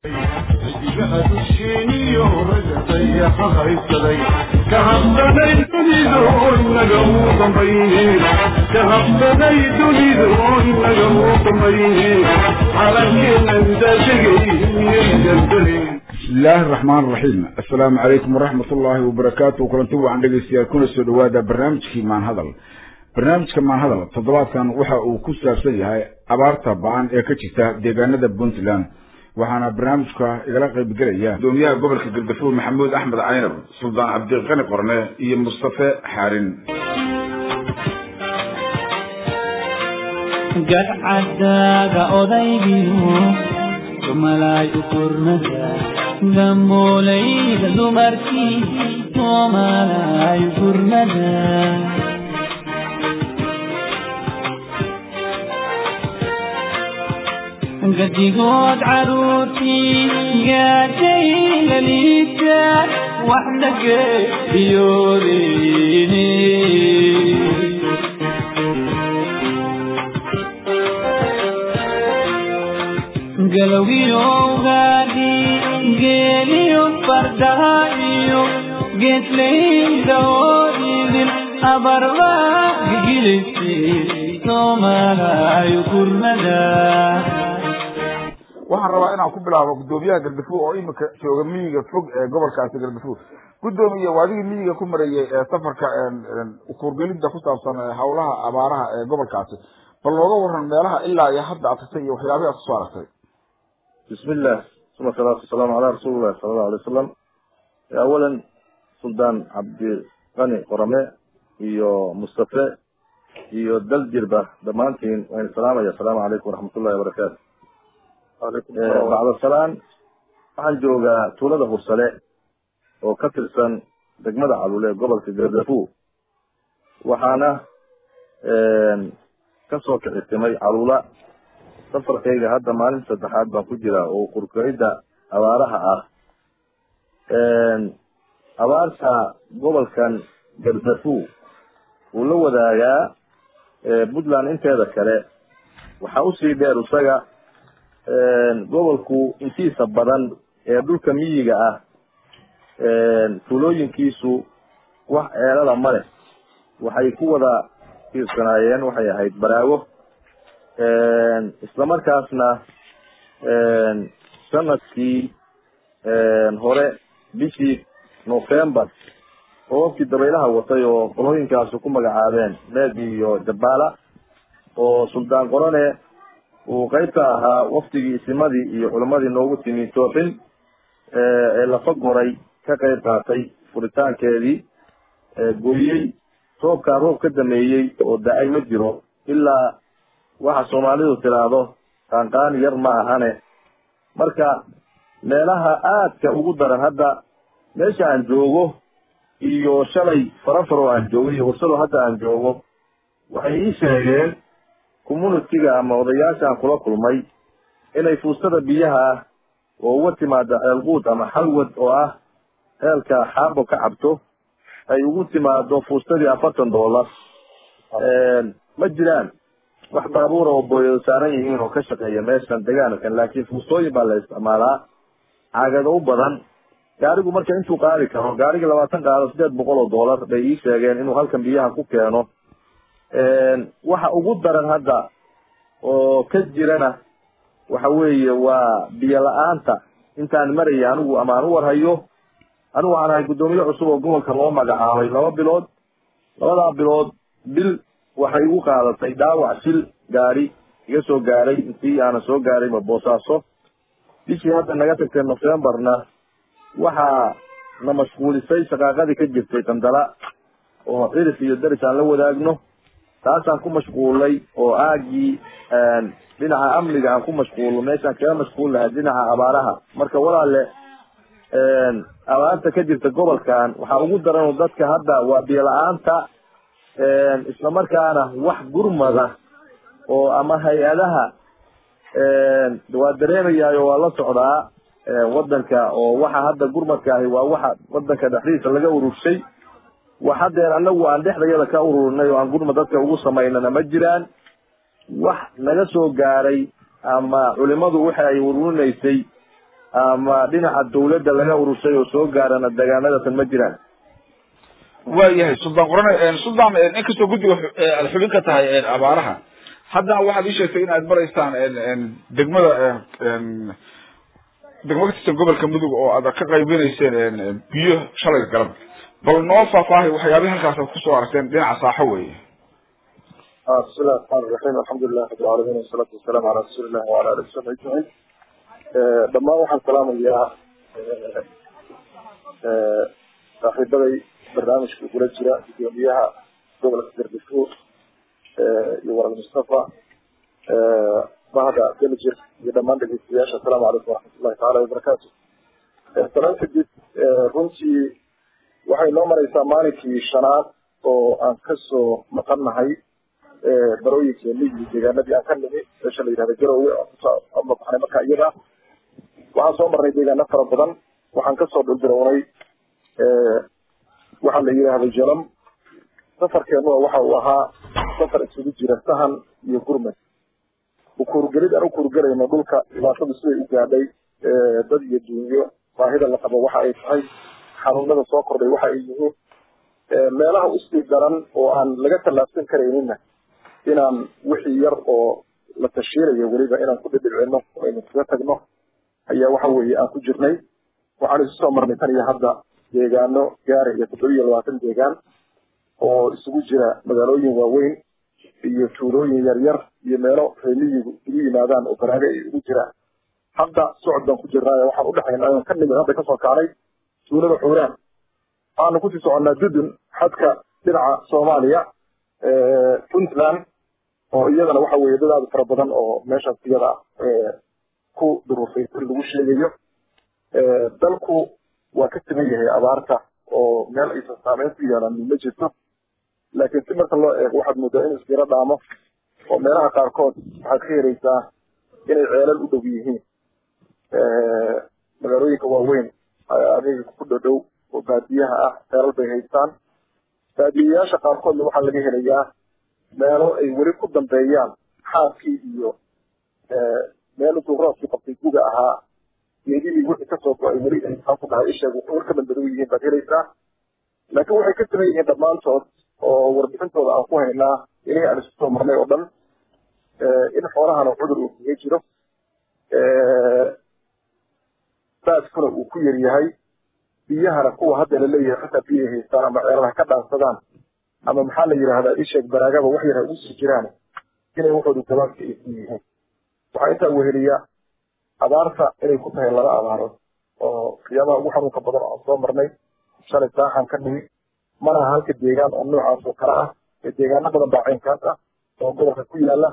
bismillaahi araxmaan araxiim assalaamu calaykum waraxmat ullaahi wabarakaatu kulanti wacan dhegeystayaal kuna soo dhawaada barnaamijkii maanhadal barnaamijka maanhadal toddobaadkan waxa uu ku saabsan yahay abaarta ba-an ee ka jirta deegaanada puntland waxaana barnaamijka igala qaybgelaya gudoomiyaha gobolka galgafuur maxamuud axmed caynab suldaan cabdiqani qorne iyo mustafe xaarin gadcadaaga odaygiyo dumalaay u kurnada gambooleyda dumarkii soomalaay u kurnada gadigood caruurtii gaadhay laliita wax lageediyoodeyne galowgiyo gaadhi geeliyo fardaha iyo geesleyda oodidin abarba gigilisay soomalaay kurnada waxaan rabaa inaan ku bilaabo gudoomiyaha galgafuur oo imika jooga miyiga fog ee gobolkaasi galgafuur gudoomiye waa adigii miyiga ku marayay ee safarka kuurgelida ku saabsan hawlaha abaaraha ee gobolkaasi bal looga waran meelaha ilaa iyo hadda aad tagtay iyo waxyaabihi aad kusoo aragtay bismillah uma salaatu wasalaamu calaa rasuulillahi sala allahu alay wasalam awalan suldaan cabdiqani qorame iyo mustafe iyo daljirba dhammaantiin waan salaamaya asalaamu calaykum waraxmatullahi wabarakaatu bacda salaan waxaan joogaa tuulada hursale oo ka tirsan degmada calule ee gobolka gardafuur waxaana kasoo kicitimay calula safarkayga hadda maalin saddexaad baan ku jiraa oo kurkayda abaaraha ah abaarta gobolkan gardafuur wuu la wadaagaa puntland inteeda kale waxaa usii dheer isaga gobolku intiisa badan ee dhulka miyiga ah tuulooyinkiisu wax ceelada ma leh waxay ku wada tiirsanaayeen waxay ahayd baraago isla markaasna sanadkii hore bishii november roobabkii dabaylaha watay oo qolooyinkaasu ku magacaabeen meegi iyo jabaala oo suldaan qorone uu qaybka ahaa waftigii isimadii iyo culimadii noogu timi tooxin ee lafa goray ka qayb qaatay furitaankeedii gooyey roobkaa roob ka dameeyey oo da-ay ma jiro ilaa waxa soomaalidu tiraahdo qaanqaan yar ma ahane marka meelaha aadka ugu daran hadda meesha aan joogo iyo shalay farafaro aan joogo iyo hursado hadda aan joogo waxay ii sheegeen communitiga ama odayaasha aan kula kulmay inay fuustada biyaha ah oo uga timaada ceelquud ama xalwad oo ah ceelka xaabo ka cabto ay ugu timaado fuustadii afartan dollar ma jiraan wax baabuura oo booyado saaran yihiin oo ka shaqeeya meeshan degaankan laakiin fuustooyin baa la isticmaalaa caagado u badan gaarigu marka intuu qaadi karo gaarigi labaatan qaado sideed boqol oo dollar bay ii sheegeen inuu halkan biyaha ku keeno waxa ugu daran hadda oo ka jirana waxa weeye waa biyo la-aanta intaan maraya anigu ama aan u warhayo anigu waxaan ahay guddoomiye cusub oo gobolka loo magacaabay laba bilood labadaa bilood bil waxay igu qaadatay dhaawac shil gaari iga soo gaaray intii aanan soo gaarayba boosaaso bishii hadda naga tagtay novemberna waxaa na mashquulisay shaqaaqadii ka jirtay qandala oo cirif iyo daris aan la wadaagno taasaan ku mashquulay oo aagii dhinaca amniga aan ku mashquulo meeshaan kaga mashquul lahay dhinaca abaaraha marka walaale abaarta ka jirta gobolkan waxaa ugu daran dadka hadda waa biyo la-aanta isla markaana wax gurmada oo ama hay-adaha waa dareemayaayo waa la socdaa wadanka oo waxa hadda gurmadka ahi waa waxa wadanka dhexdiisa laga ururshay wax hadeer anagu aan dhexdayada ka ururinay oo aan gurmad dadka ugu samaynana ma jiraan wax naga soo gaaray ama culimadu waxa ay ururinaysay ama dhinaca dawladda laga urushay oo soo gaarana deegaanadatan ma jiraan waayahay suldaan qorane suldaan inkastoo guddiga aad xubin ka tahay abaaraha haddana waxaad ii sheegtay in aad maraysaan degmada degmo ka tirsan gobolka mudug oo aad ka qaybinayseen biyo shalay galab bal noo faahfaahay waxyaabihi halkaas aad kusoo aragteen dhinaca saaxo weeye bismillahi raxmaan raxiim alxamdulilah rabi alcaalamiin wasalaatu wasalaamu calaa rasuulillahi wala ali wasabi ajmaciin dhammaan waxaan salaamayaa saaxiibaday barnaamijka kula jira gudoomiyaha gobolka gardafuur iyo waral mustafa bahda belgir iyo dhammaan dhegeystayaasha asalaamu calaykum waraxmatullahi taala wabarakaatu salaan kadib runtii waxay noo mareysaa maalinkii shanaad oo aan kasoo maqannahay barooyinkeeni iyo deegaanadii aan ka nimi meesha la yihahda garowe aan kusoo amabaxnay marka iyada waxaan soo marnay deegaano fara badan waxaan kasoo dhulbirownay waxaa la yidhaahda jalam safarkeenua waxa uu ahaa safar isugu jira sahan iyo gurmed ukuurgelid aan ukuurgelayno dhulka dhibaatadu siday u gaadhay dad iyo duunyo baahida la qabo waxa ay tahay xanuunada soo kordhay waxa ay yihiin meelaha usii daran oo aan laga tallaabsan karaynina inaan wixii yar oo la tashiirayo weliba inaan ku dhidhicino oo aynu kaga tagno ayaa waxa weeye aan ku jirnay waxaan isu soo marnay tan iyo hadda deegaano gaaraya toddoba iyo labaatan deegaan oo isugu jira magaalooyin waaweyn iyo tuulooyin yaryar iyo meelo reemiyigu isugu yimaadaan oo baraaga ay ugu jiraan hadda socod baan ku jirnaayo waxaan udhexaynaa aan ka nimid hadda kasoo kacnay tuulada xuuraan waxaanu kusii soconnaa dudun xadka dhinaca soomaaliya puntland oo iyadana waxa weeye dad aada fara badan oo meeshaas iyada ah ku duruufay lagu sheegayo dalku waa ka siman yahay abaarta oo meel aysan saameyn ku yeelan ma jirto laakiin si marka loo eego waxaad moodaa in isjiro dhaamo oo meelaha qaarkood waxaad ka helaysaa inay ceelal u dhow yihiin magaalooyinka waaweyn adiga ku dhodhow oo baadiyaha ah ceelal bay haystaan baadiyayaasha qaarkoodna waxaa laga helayaa meelo ay weli ku dambeeyaan xaabkii iyo meel intuu roobkii qabtay guga ahaa geedihii wixii kasoo go-ay weli ay maxaan ku dhahay isheeg war ka dambadow yihiin baad helaysaa laakiin waxay ka siman yihiin dhammaantood oo warbixintooda aan ku haynaa inay aan isu soo marnay oo dhan in xoolahana cudur uu kaga jiro baaskuna uu ku yar yahay biyahana kuwa hadda la leeyahay xataa biyay haystaan ama ceeladaha ka dhaansadaan ama maxaa la yidhahdaa isheeg baraagaba wax yar ha ugu sii jiraan inay waxoodu gabaabka ay ku yihiin waxaa intaa weheliya abaarta inay ku tahay laba abaarood oo qiyaabaha ugu xanuunka badan oo aan soo marnay shalay saaxan ka nimi mana aha halka deegaan oo noocaas oo kale ah ee deegaano badan baa caynkaas ah oo gobolka ku yaala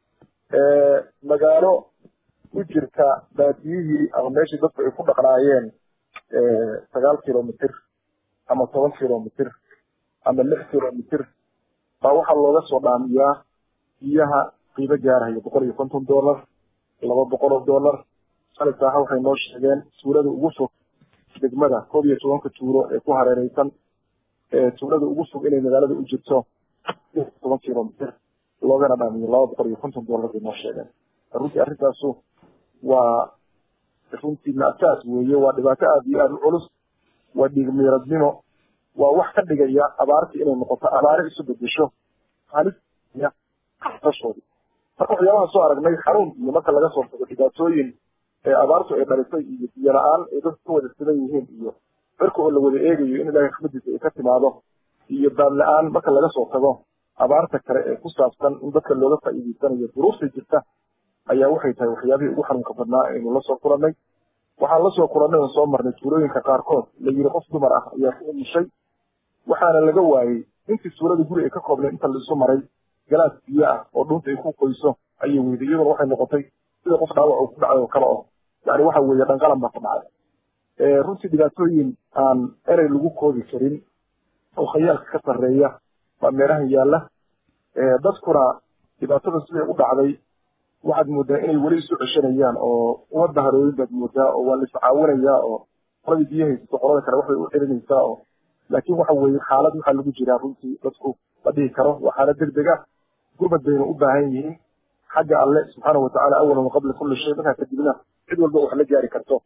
magaalo u jirta baadiyihii ama meeshii dadku ay ku dhaqnaayeen sagaal kilomitr ama toban kilomitr ama lix kilomitr baa waxaa looga soo dhaamiyaa biyaha qiimo gaaraya boqol iyo konton dollar laba boqol oo dollar shalay saaxa waxay noo sheegeen tuulada ugu fog degmada koob iyo tobanka tuulo ee ku hareereysan tuulada ugu fog inay magaalada u jirto toban kilomitr loogana dhaamiyo laba boqol iyo konton dollar bay noo sheegeen runtii arrintaasu waa runtii naasaas weeye waa dhibaato aada iyo aada u culus waa dhiigmiiradnimo waa wax ka dhigaya abaartii inay noqoto abaare isu bedesho halis dashoodii marka waxyaabaha soo aragnay xanuun iyo marka laga soo tago dhibaatooyin ee abaartu ay dhalisay iyo biyo la-aan ay dadku ka wada sidan yihiin iyo cirka oo la wada eegayo in ilaahay raxmadiisa ay ka timaado iyo baab la-aan marka laga soo tago abaarta kale ee ku saabsan in dadka looga faa'iideysanayo duruufta jirta ayaa waxay tahay waxyaabihii ugu xanuunka badnaa aynu la soo kulannay waxaan la soo kulannay oo soo marnay tuulooyinka qaarkood la yidhi qof dumar ah ayaa ku umushay waxaana laga waayey intii suurada guri ay ka koobnay inta la isu maray galaas biyo ah oo dhunta ay ku qoyso ayay weyday iyaduna waxay noqotay sida qof dhaawac uu ku dhacay oo kale oo yani waxa weeye dhanqalan baa ku dhacay runtii dhibaatooyin aan erey lagu koobi karin oo khayaalka ka sarreeya baa meelaha yaalla dadkuna dhibaatada siday u dhacday waxaad moodaa inay weli isu ceshanayaan oo ummadda harooyin baad moodaa oo waa la iscaawinayaa oo qoladii biyo haysato qolada kale waxbay u celinaysaa oo laakiin waxa weeye xaalad waxaa lagu jiraa runtii dadku la dhihi karo waa xaalad deg deg ah gurmad bayna u baahan yihiin xagga alle subxaana watacaala awalan wa qabla kulli shay markaa kadibna cid walba wax la gaari karto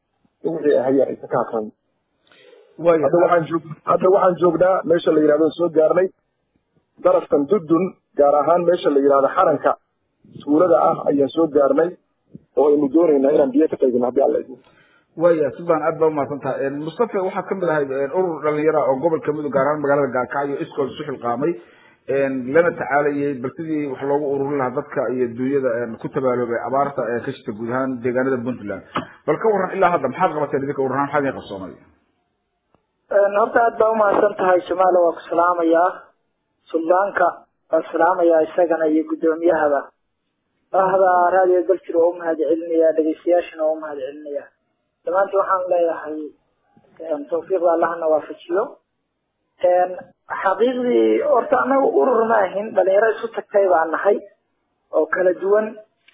wixii ahaya aysan ka hakran waaya hadda waxaan joog hadda waxaan joognaa meesha la yidhahdo soo gaarnay darafkan dudun gaar ahaan meesha la yidhahdo xaranka tuulada ah ayaan soo gaarnay oo aynu doonaynaa inaan biyo ka qaybino haddii alla idmo waaya suban aad baa umahadsan tahay mustafa waxaad kamid ahayd urur dhalinyara oo gobolka mudug gaar ahaan magaalada gaalkacyo iskool isu xilqaamay lana tacaalayay bal sidii wax loogu ururin lahaa dadka iyo dunyada ku tabaaloobay abaarta ee ka jirta guud ahaan deegaanada puntland bal ka waran ilaa hadda maxaad qabateen idinka urur ahaan maxaad idin qabsoomay horta aad baa umahadsan tahay jamaala waa ku salaamayaa suldaanka waa salaamayaa isagana iyo guddoomiyahaba ahda raadiyo galkir waa umahad celinayaa dhegeystayaashana waa umahad celinayaa dhammaantii waxaan leeyahay tawfiiqda allahna waafajiyo xaqiiqdii horta anaga urur ma ahin dhalinyaro isu tagtay baan nahay oo kala duwan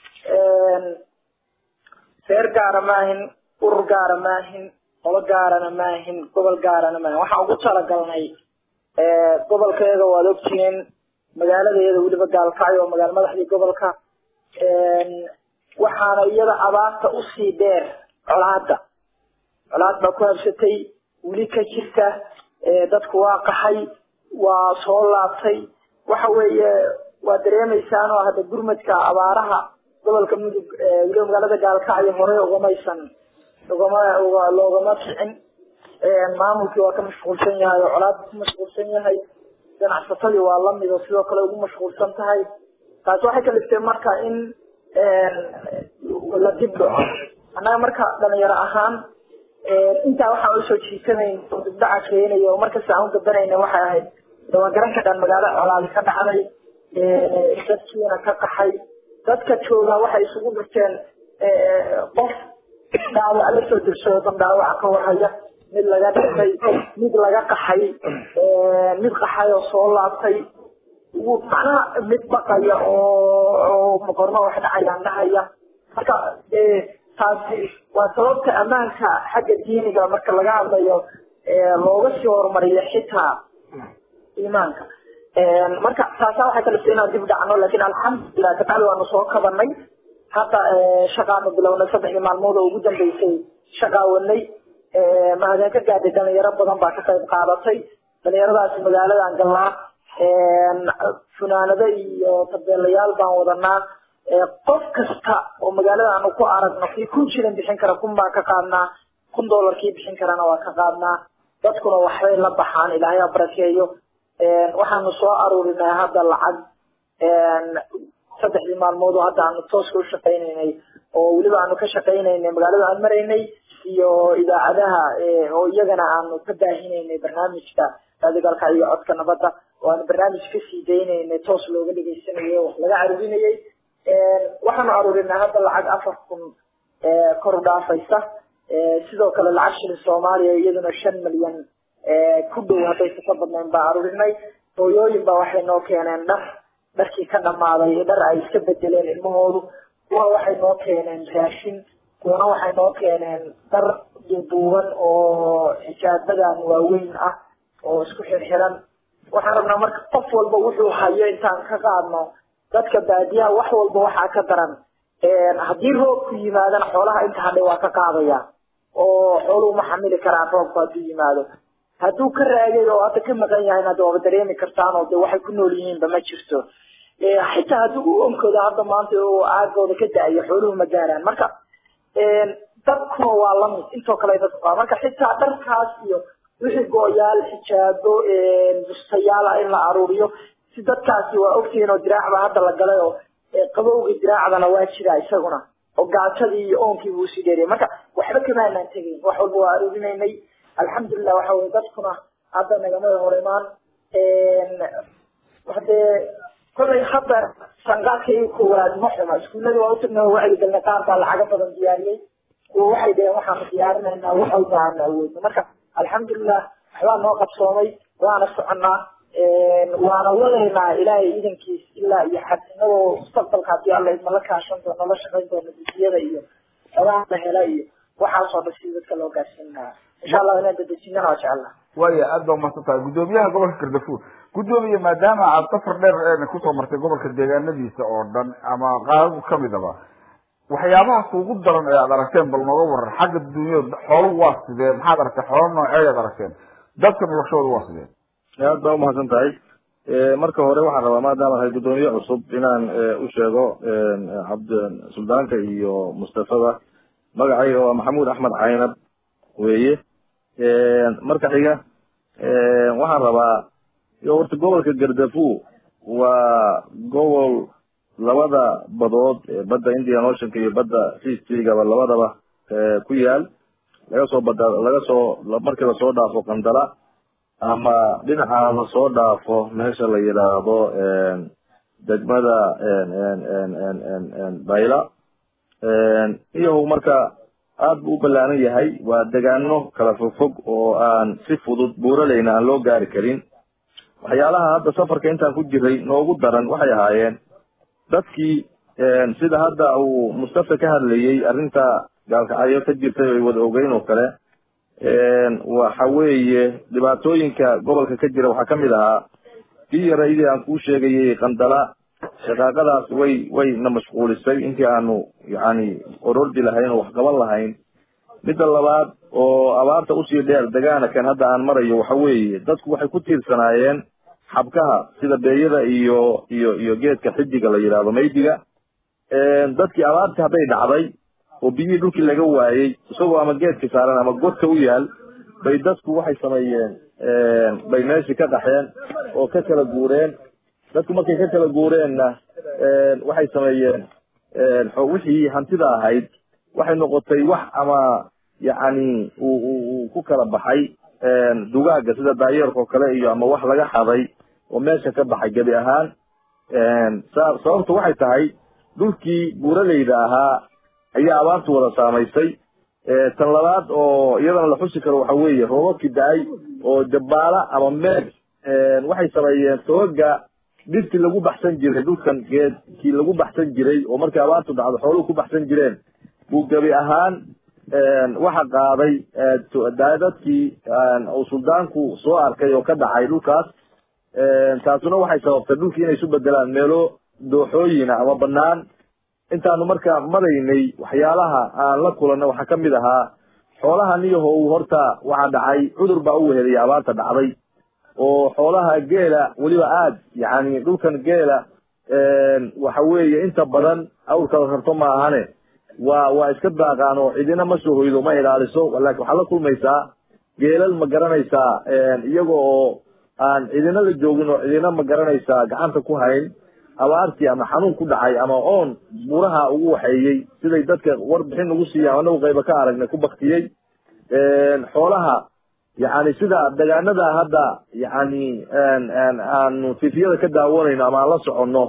reer gaara ma ahin urur gaara ma ahin qolo gaarana ma ahin gobol gaarana ma ahin waxaan ugu talagalnay gobolkeeda waad ogtihiin magaaladeeda weliba gaalkacyo oo magaala madaxdii gobolka waxaana iyada abaarta usii dheer colaada colaad baa ku habsatay weli ka jirta dadku waa qaxay waa soo laabtay waxa weeye waa dareemaysaan oo hadda gurmadka abaaraha gobolka mudug weliba magaalada gaalkacyo horey ugamaysan ugama loogama kicin maamulkii waa ka mashquulsan yahay oo colaad ku mashquulsan yahay ganacsatadii waa lamid oo sidoo kale ugu mashquulsan tahay taasi waxay kaliftay marka in la dib dhaco annaga marka dhalinyaro ahaan intaa waxaan usoo jiisanayn oo dibdhaca keenaya oo markasta aan u gabanayna waxay ahayd waa garan ka dhan magaalo colaadi ka dhacday dadkiina ka qaxay dadka jooga waxay isugu dhirteen qof dhaawac la soo dirsado dan dhaawaca ka warhaya mid laga dhintay mid laga qaxay mid qaxay oo soo laabtay macnaha mid baqaya oo maqorno wax dhacayaan dhahaya marka taasi waa sababta ammaanka xagga diiniga marka laga hadlayo looga sii horumariyo xitaa iimaanka marka taasa waxay kalifta inaan dib dhacno laakiin alxamdulilah dabcali waanu soo kabanay hadda shaqaanu bilownay saddexdii maalmood oo ugu dambeysay shaqaawanay mahadeen ka gaadhay dhalinyaro badan baa ka qayb qaadatay dhalinyaradaasi magaaladan galnaa funaanado iyo tabeelayaal baan wadanaa qof kasta oo magaalada aanu ku aragno kii kun jiran bixin kara kun baan ka qaadnaa kun dollar kii bixin karana waa ka qaadnaa dadkuna waxbay la baxaan ilaahay ha barakeeyo waxaanu soo aruurinay hadda lacag saddexdii maalmood oo hadda aanu tooska u shaqaynaynay oo weliba aanu ka shaqaynaynay magaalada aan maraynay iyo idaacadaha oo iyagana aanu ka baahinaynay barnaamijka raadigalka iyo codka nabadda oo aanu barnaamij kasii daynaynay toos looga dhegeysanayay wax laga caruurinayay waxaanu aruurinay hadda lacag afar kun kor u dhaafaysa sidoo kale lacag shilin soomaaliya iyaduna shan milyan ku dhow haddaysa ka badnayn baa aruurinay hooyooyin baa waxay noo keeneen dhar dharkii ka dhamaaday dhar ay iska bedeleen ilmahoodu kuwa waxay noo keeneen raashin kuwana waxay noo keeneen dhar duuduuban oo xijaabadan waaweyn ah oo isku xirxiran waxaan rabnaa marka qof walba wuxuu hayo intaan ka qaadno dadka baadiyaha wax walba waxaa ka daran haddii roobku yimaadana xoolaha inta hadhay waa ka qaadaya oo xooluhu ma xamili karaan roobku hadduu yimaado hadduu ka raagay oo hadda ka maqan yahayna de waaba dareemi kartaan oo de waxay ku nool yihiinba ma jirto xitaa haddii u onkooda hadda maanta oo aagooda ka da-ayo xooluhu ma gaaraan marka dadkuna waa lamid intoo kale dadku qaba marka xitaa dharkaas iyo wixii go-yaal xijaabo bustayaala in la aruuriyo si dadkaasi waa ogtihiin oo diraacba hadda la galay oo qabowga diraacdana waa jira isaguna oo gaajadii iyo oonkii buu sii dheeriyay marka waxba kama anaan tegayn wax walba waa aruurinaynay alxamdulilah waxa weye dadkuna hadda nagamada hor imaan hadee kollay hadda sanqaadkii koowaad ma xuma iskuullada waa utagnay oo wacyi galnay qaar baa lacaga badan diyaariyey kuwa waxay dhaheen waxaanu diyaarinaynaa wax walba aanu awoodno marka alxamdulilah waxbaa noo qabsoomay waana soconaa waana wadaynaa ilaahay iidankiis ilaa iyo xad inagoo mustaqbalka haddii alla idmala kaashan doono la shaqayn doono dujiyada iyo xogaha la hela iyo waxaasoo dhan si dadka loo gaarsiin lahaa insha allah inaan dadejinana waa jecelnaa waya aad baa umahadsan tahay guddoomiyaha gobolka gardafuur guddoomiye maadaama aad safar dheer kusoo martay gobolka deegaanadiisa oo dhan ama qaaradu kamidaba waxyaabaha kuugu daran ee aad aragteen bal nooga waran xagga dunyada xooluhu waa sidee maxaad aragtay xoolo nooceed aad aragteen dadka noloshooda waa sidee aad baa umahadsan tahay marka hore waxaan rabaa maadaama ahay guddoomiye cusub inaan u sheego cabd suldaanka iyo mustafada magacayga waa maxamuud axmed caynab weeye marka xiga waxaan rabaa horta gobolka gardafu waa gobol labada badood badda indian oceanka iyo badda seastrigaba labadaba ku yaal laga soo bada laga soo markii lasoo dhaafo qandala ama dhinaca lasoo dhaafo meesha la yidhaahdo degmada bayla iyo marka aad buu u ballaaran yahay waa degaano kala fogfog oo aan si fudud buuraleyna aan loo gaari karin waxyaalaha hadda safarka intaan ku jiray noogu daran waxay ahaayeen dadkii sida hadda uu mustafa ka hadlayey arrinta gaalkacyo ka jirtay ay wada ogeyn oo kale waxa weeye dhibaatooyinka gobolka ka jira waxaa kamid ahaa kii yaraydii aan kuu sheegayey qandala shaqaaqadaas way way na mashquulisay intii aanu yani orordi lahayn oo wax qaban lahayn midda labaad oo abaarta usii dheer degaana kan hadda aan marayo waxa weeye dadku waxay ku tiirsanaayeen xabkaha sida beeyada iyo iyo iyo geedka xidiga la yidhahdo maydiga dadkii abaartii hadday dhacday oo biyihii dhulkii laga waayey isagoo ama geedka saaran ama godka u yaal bay dadku waxay sameeyeen bay meeshii ka qaxeen oo ka kala guureen dadku markay ka kala guureenna waxay sameeyeen wixii hantida ahayd waxay noqotay wax ama yacni uu ku kala baxay dugaaga sida daayeerka oo kale iyo ama wax laga xaday oo meesha ka baxay gebi ahaan sababtu waxay tahay dhulkii buuraleyda ahaa ayaa abaartu wada saamaysay tan labaad oo iyadana la xusi karo waxa weeye roobabkii da-ay oo jabaala ama meeg waxay sameeyeen tooga dhirtii lagu baxsan jiray dhulkan geedkii lagu baxsan jiray oo markii abaartu dhacdo xooluhu ku baxsan jireen buu gebi ahaan waxa qaaday dadkii uu suldaanku soo arkay oo ka dhacay dhulkaas taasuna waxay sababtay dhulkii inay isu bedelaan meelo dooxooyina ama banaan intaanu markaa maraynay waxyaalaha aan la kulanna waxaa kamid ahaa xoolaha niyaho uu horta waxa dhacay cudur baa u wehelaya abaarta dhacday oo xoolaha geela weliba aad yani dhulkan geela waxa weeye inta badan awrkala rabto ma ahane waa waa iska daaqaan oo cidina ma soo hoydo ma ilaaliso laakin waxaad la kulmaysaa geelal ma garanaysaa iyaga oo aan cidina la joogin oo cidina ma garanaysaa gacanta ku hayn abaartii ama xanuun ku dhacay ama oon buraha ugu waxeeyey siday dadka warbixin ugu siiyaan anagu qayba ka aragnay ku baktiyey xoolaha yani sida degaanada hadda yani aanu tifiyada ka daawanayno ama aan la soconno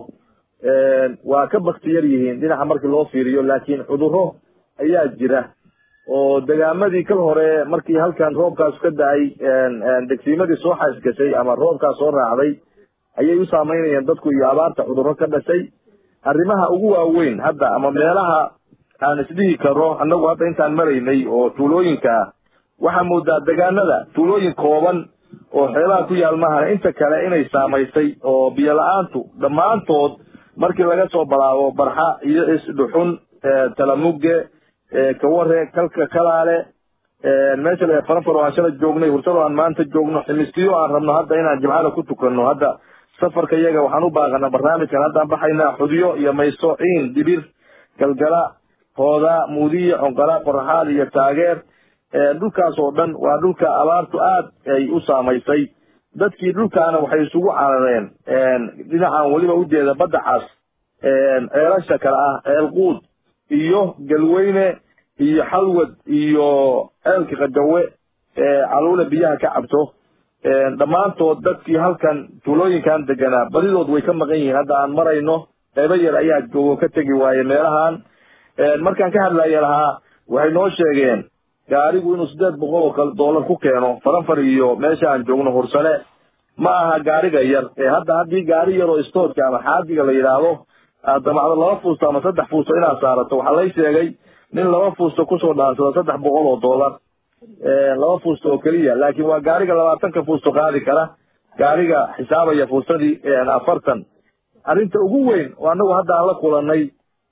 waa ka bakti yar yihiin dhinaca markii loo fiiriyo laakiin cudurro ayaa jira oo degaamadii kal hore markii halkan roobkaas ka da-ay degsiimadii soo xaysgashay ama roobkaas soo raacday ayay u saameynayeen dadku iyo abaarta cudurro ka dhashay arrimaha ugu waaweyn hadda ama meelaha aan isdhihi karo annagu hadda intaan maraynay oo tuulooyinka ah waxaa moodaa degaanada tuulooyin kooban oo xeebaha ku yaal maahan inta kale inay saamaysay oo biyo la-aantu dhammaantood markii laga soo balaabo barxa iyo isdhuxun talamuge kaware kalka kalaale meesha la faranfaro aan shala joognay hursado aan maanta joogno ximistiyo aan rabno hadda inaan jimcada ku tukano hadda safarka iyaga waxaan u baaqana barnaamijkan haddaan baxaynaa xudyo iyo mayso ciin dibir galgala hooda muudiya conqala qoraxaal iyo taageer dhulkaas oo dhan waa dhulka abaartu aad ay u saamaysay dadkii dhulkaana waxay isugu carareen dhinacan weliba ujeeda badda cas ceelasha kale ah ceelquud iyo galweyne iyo xalwad iyo ceelka qajawe caluule biyaha ka cabto dhammaantood dadkii halkan tuulooyinkan deganaa badidood way ka maqan yihiin hadda aan marayno qaybo yar ayaa joogo ka tegi waaye meelahan markaan ka hadlaya lahaa waxay noo sheegeen gaarigu inuu siddeed boqol oo kale doolar ku keeno faranfar iyo meesha aan joogno hursane ma aha gaariga yar ee hadda haddii gaari yar oo stoodka ama xaadiga la yidhaahdo aad damacdo laba fuusto ama saddex fuusto inaad saarato waxaa lay sheegay nin laba fuusto kusoo dhaansado saddex boqol oo doolar laba fuusto oo keliya laakiin waa gaariga labaatanka fuusto qaadi kara gaariga xisaabaya fuustadii afartan arrinta ugu weyn oo annagu hadda aan la kulanay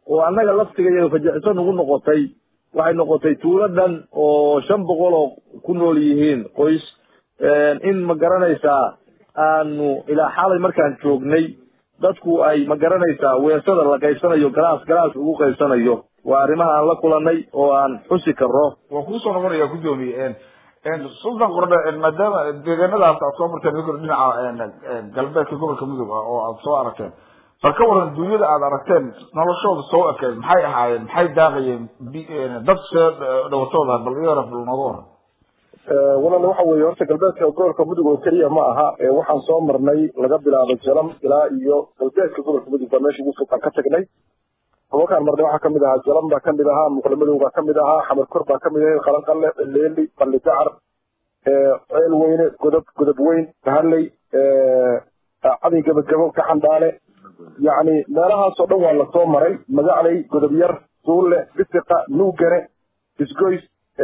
oo annaga laftiga iyo fajiciso nagu noqotay waxay noqotay tuuladan oo shan boqol oo ku nool yihiin qoys in ma garanaysaa aanu ilaa xalay markaan joognay dadku ay ma garanaysaa weesada la qaybsanayo galaas galaas ugu qaybsanayo waa arrimaha aan la kulanay oo aan xusi karno waa kuusoo noqonaya guddoomiye sultan qordhe maadaama deegaanadaas aad soo marteen idinkuna dhinaca galbeedka gobolka mudug ah oo aad soo aragteen bal ka waran duunyada aad aragteen noloshooda soo ekeed maxay ahaayeen maxay daaqayeen dad see dhawatooda bal iyadana bal nooga waran walaal waxa weeye horta galbeedka gobolka mudug oo keliya ma aha waxaan soo marnay laga bilaabo jalam ilaa iyo galbeedka gobolka mudug baa meesha ugu fogtaan ka tagnay halkaan marnay waxaa kamid ahaa jalam baa kamid ahaa muqlamadoow baa kamid ahaa xamar kor baa kamid ahay qalanqalle leeli balli dacar ceel weyne godob godob weyn bahalley cadin gabagabo gaxandhaale yacni meelahaasoo dhan waa lasoo maray magacley godob yar duulle bisiqa nuugane isgoys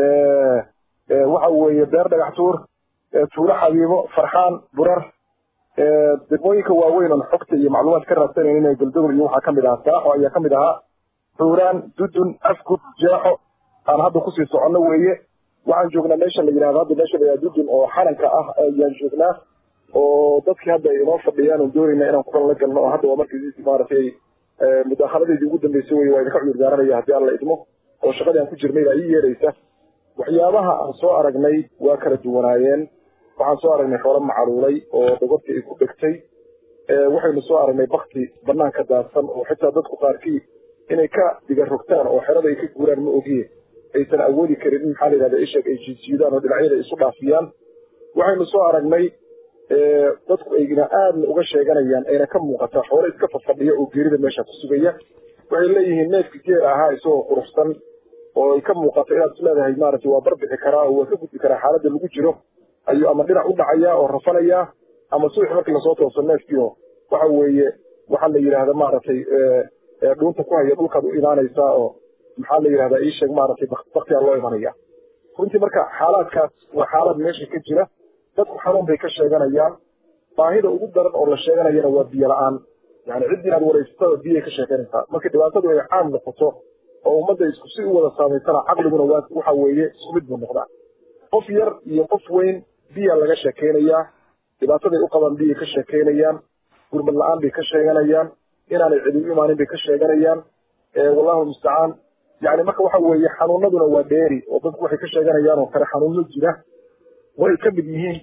waxa weeye beer dhagax tuur tuulo xabiibo farxaan burar degmooyinka waaweyn oon xogta iyo macluumaad ka raadsanaynin inay goldogol iyo waxaa kamid ahaa saaxo ayaa kamid ahaa xuuraan dudun afgud jeexo aan hadda kusii soconno weeye waxaan joognaa meesha la yidhahdo hadda meesha la yidhahdo dudun oo xaranka ah ayaan joognaa oo dadkii hadda ay inoo fadhiyaan oon doonayna inaan kulan la galno oo hadda waa markii maaragtay mudaahaladeedii ugu dambeysay weye waa idinka cudur daaranaya haddii aan la idmo oo shaqadii aan ku jirnay baa ii yeeraysa waxyaabaha aan soo aragnay waa kala duwanaayeen waxaan soo aragnay xoolo macaluulay oo dhogortii ay ku dhegtay waxaynu soo aragnay bakti banaanka daadsan oo xitaa dadku qaarkii inay ka diga rogtaan oo xerada ay ka guuraan ma ogiye aysan awoodi karin in maxaa la yidhahda isheeg ay jiidjiidaan oo dhinacyada isu dhaafiyaan waxaynu soo aragnay dadku ayna aadna uga sheeganayaan ayna ka muuqataa xoolo iska fafadhiya oo geerida meesha ku sugaya waxay leeyihiin neefki geer ahaa isagoo quruxsan oo ay ka muuqato inaad isleedahay maaragtay waa barbixi karaa oo waa ka gudbi karaa xaaladda lagu jiro ayuu ama dhinac u dhacayaa oo rafanayaa ama subax markii lasoo tooso neefkiio waxa weeye waxaa la yidhaahda maaragtay dhuunta ku haya dhulkaad u imaanaysaa oo maxaa la yidhahdaa ii sheeg maaragtay baktiyaa loo imanaya runtii marka xaalaadkaas waa xaalad meesha ka jira dadku xanuun bay ka sheeganayaan baahida ugu daran oo la sheeganayana waa biyo la-aan yani ciddii aad waraysatada biyay ka sheekanaysaa marka dhibaatadu ay caam noqoto oo ummadda isku si u wada saamaysana caqliguna waa waxa weeye isku mid buu noqdaa qof yar iyo qof weyn biyaa laga sheekaynayaa dhibaataday u qabaan biyay ka sheekaynayaan gurmad la-aan bay ka sheeganayaan inaanay cidi u imaanin bay ka sheeganayaan wallahu mustacaan yani marka waxa weeye xanuunaduna waa dheeri oo dadku waxay ka sheeganayaan oo kale xanuuno jira way ka mid yihiin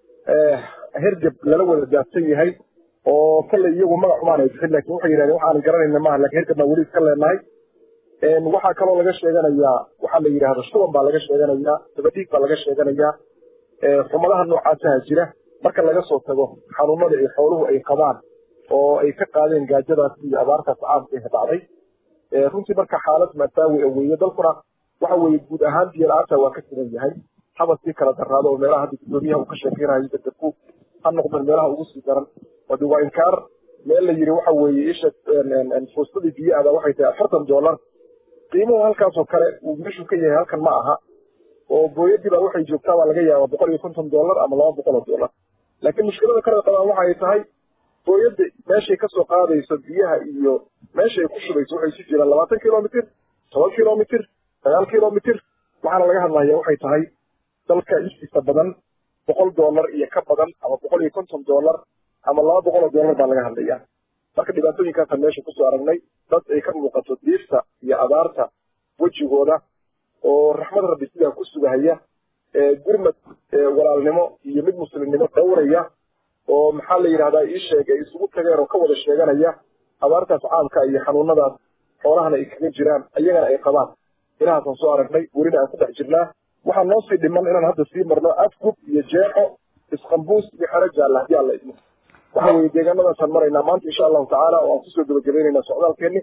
hergeb lala wada daadsan yahay oo kale iyagu magac umaan ay bixin lakin waxay yidhahdeen waxaan garanayna maaha lakin hergeb baan weli iska leenahay waxaa kaloo laga sheeganayaa waxaa la yidhahda shuban baa laga sheeganayaa dabadhiig baa laga sheeganayaa xumadaha noocaasaha jira marka laga soo tago xanuunada ay xooluhu ay qabaan oo ay ka qaadeen gaajadaas iyo abaartaas caamka ee dhacday runtii marka xaalad maasaawi a weeye dalkuna waxa weeye guud ahaan biyo la-aanta waa ka sidan yahay habasii kala daraado oo meelaha hadda gudoomiyaha uu ka sheekeynayo dadku ha noqdeen meelaha ugu sii daran wade waa inkaar meel la yiri waxa weeye isha fuustadii biyo ada waxay tahay afartan dollar qiimuhu halkaasoo kale uu meeshuu ka yahay halkan ma aha oo booyadii baa waxay joogtaa baa laga yaabaa boqol iyo konton dollar ama laba boqol oo dollar laakiin mushkilada kale qabaan waxa ay tahay booyadda meeshay kasoo qaadayso biyaha iyo meesha ay ku shubayso waxay isu jiraan labaatan kilomitr toban kilomitr sagaal kilomitr waxaana laga hadlaya waxay tahay dalka intiisa badan boqol dollar iyo ka badan ama boqol iyo konton dollar ama laba boqol oo dollar baa laga hadlaya marka dhibaatooyinkaasaan meesha kusoo aragnay dad ay ka muuqato diirta iyo abaarta wejigooda oo raxmad rabbi sidaa ku sugahaya gurmad walaalnimo iyo mid muslimnimo dhowraya oo maxaa la yidhahdaa ii sheeg ay isugu tageen oo ka wada sheeganaya abaartaas caamka iyo xanuunadaas xoolahana ay kaga jiraan ayagana ay qabaan inahaasaan soo aragnay welina aan ku dhex jirnaa waxaa noo sii dhiman inaan hadda sii marno afgub iyo jeexo isqambuus iyo xero jaalla haddii aan la idmo waxa weeye deegaanadaasaan maraynaa maanta insha allahu tacaala oo aan kusoo gabagabaynaynaa socdaalkeenni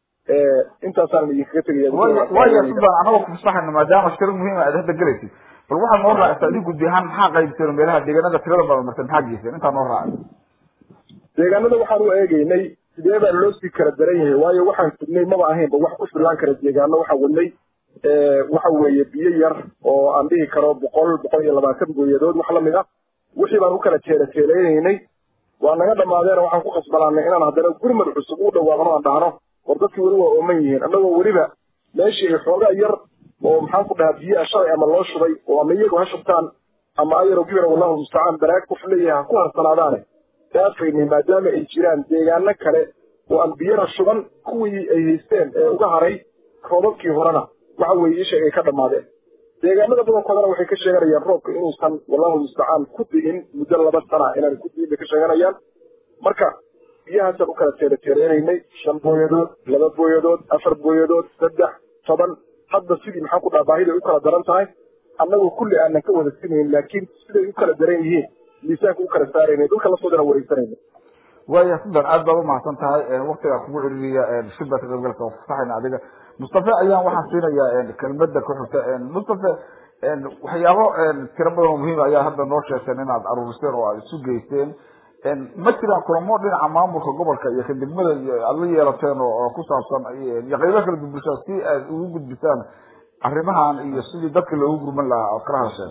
intaasaan idinkaga tegaya waya sudan anagoo kufasaxayna maadaama shiro muhiim aad hadda gelaysid bal waxaad noo raacisa adig guddi ahaan maxaa qaybteen meelaha deegaanada tirada badan martay maxaa geyseen intaa noo raacay deegaanada waxaan u eegeynay sidee baa loo sii kala daran yahay waayo waxaan sugnay maba ahaynba wax ku filaan kara deegaano waxaa wadnay waxa weeye biyo yar oo aan dhihi karo boqol boqol iyo labaatan gooyadood wax lamid ah wixii baan u kala teelateeleynaynay waa naga dhammaadeen waxaan ku khasbanaanay inaan haddana gurmad cusub u dhawaaqno aan dhahno war dadkii weli waa ooman yihiin annagoo weliba meeshii ay xoogaa yar oo maxaan ku dhahaa biyo shalay ama loo shubay oo ama iyagu ha shubtaan ama ayaro gibira wallahu mustacaan baraag qof leeyahay ha ku harsanaadaane dhaafaynay maadaama ay jiraan deegaano kale oo aan biyana shuban kuwii ay haysteen ee uga haray roobabkii horena waxa weeye isha ay ka dhammaadeen deegaanada badankoodana waxay ka sheeganayaan roobka inuusan wallahu mustacaan ku di'in muddo laba sana inaan ku di'in bay ka sheeganayaan marka biyahaasaan u kala teerateereynaynay shan booyadood laba booyadood afar booyadood saddex toban hadda sidii maxaan ku dhaha baahida ay u kala daran tahay annagoo kulli aanan ka wada sinayn laakiin siday u kala daran yihiin miisaanka u kala saaraynay dhulka lasoodana wareegsanayna waaya sudan aad baad umahadsan tahay waktigaa kugu celiniya shibka ka qaybgalka oo fasaxayna adiga mustafe ayaan waxaan siinayaa kelmada ku xigta mustafe waxyaabo tiro badan oo muhiim ayaa hadda noo sheegteen inaad aruuriseen oo aad isu geysteen ma jiraan kulamo dhinaca maamulka gobolka iyo ka degmada aad la yeelateen oo ku saabsan iyo qaybo kala bulshada si aad ugu gudbisaan arrimahan iyo sidii dadka loogu gurman lahaa ood kala hadasheen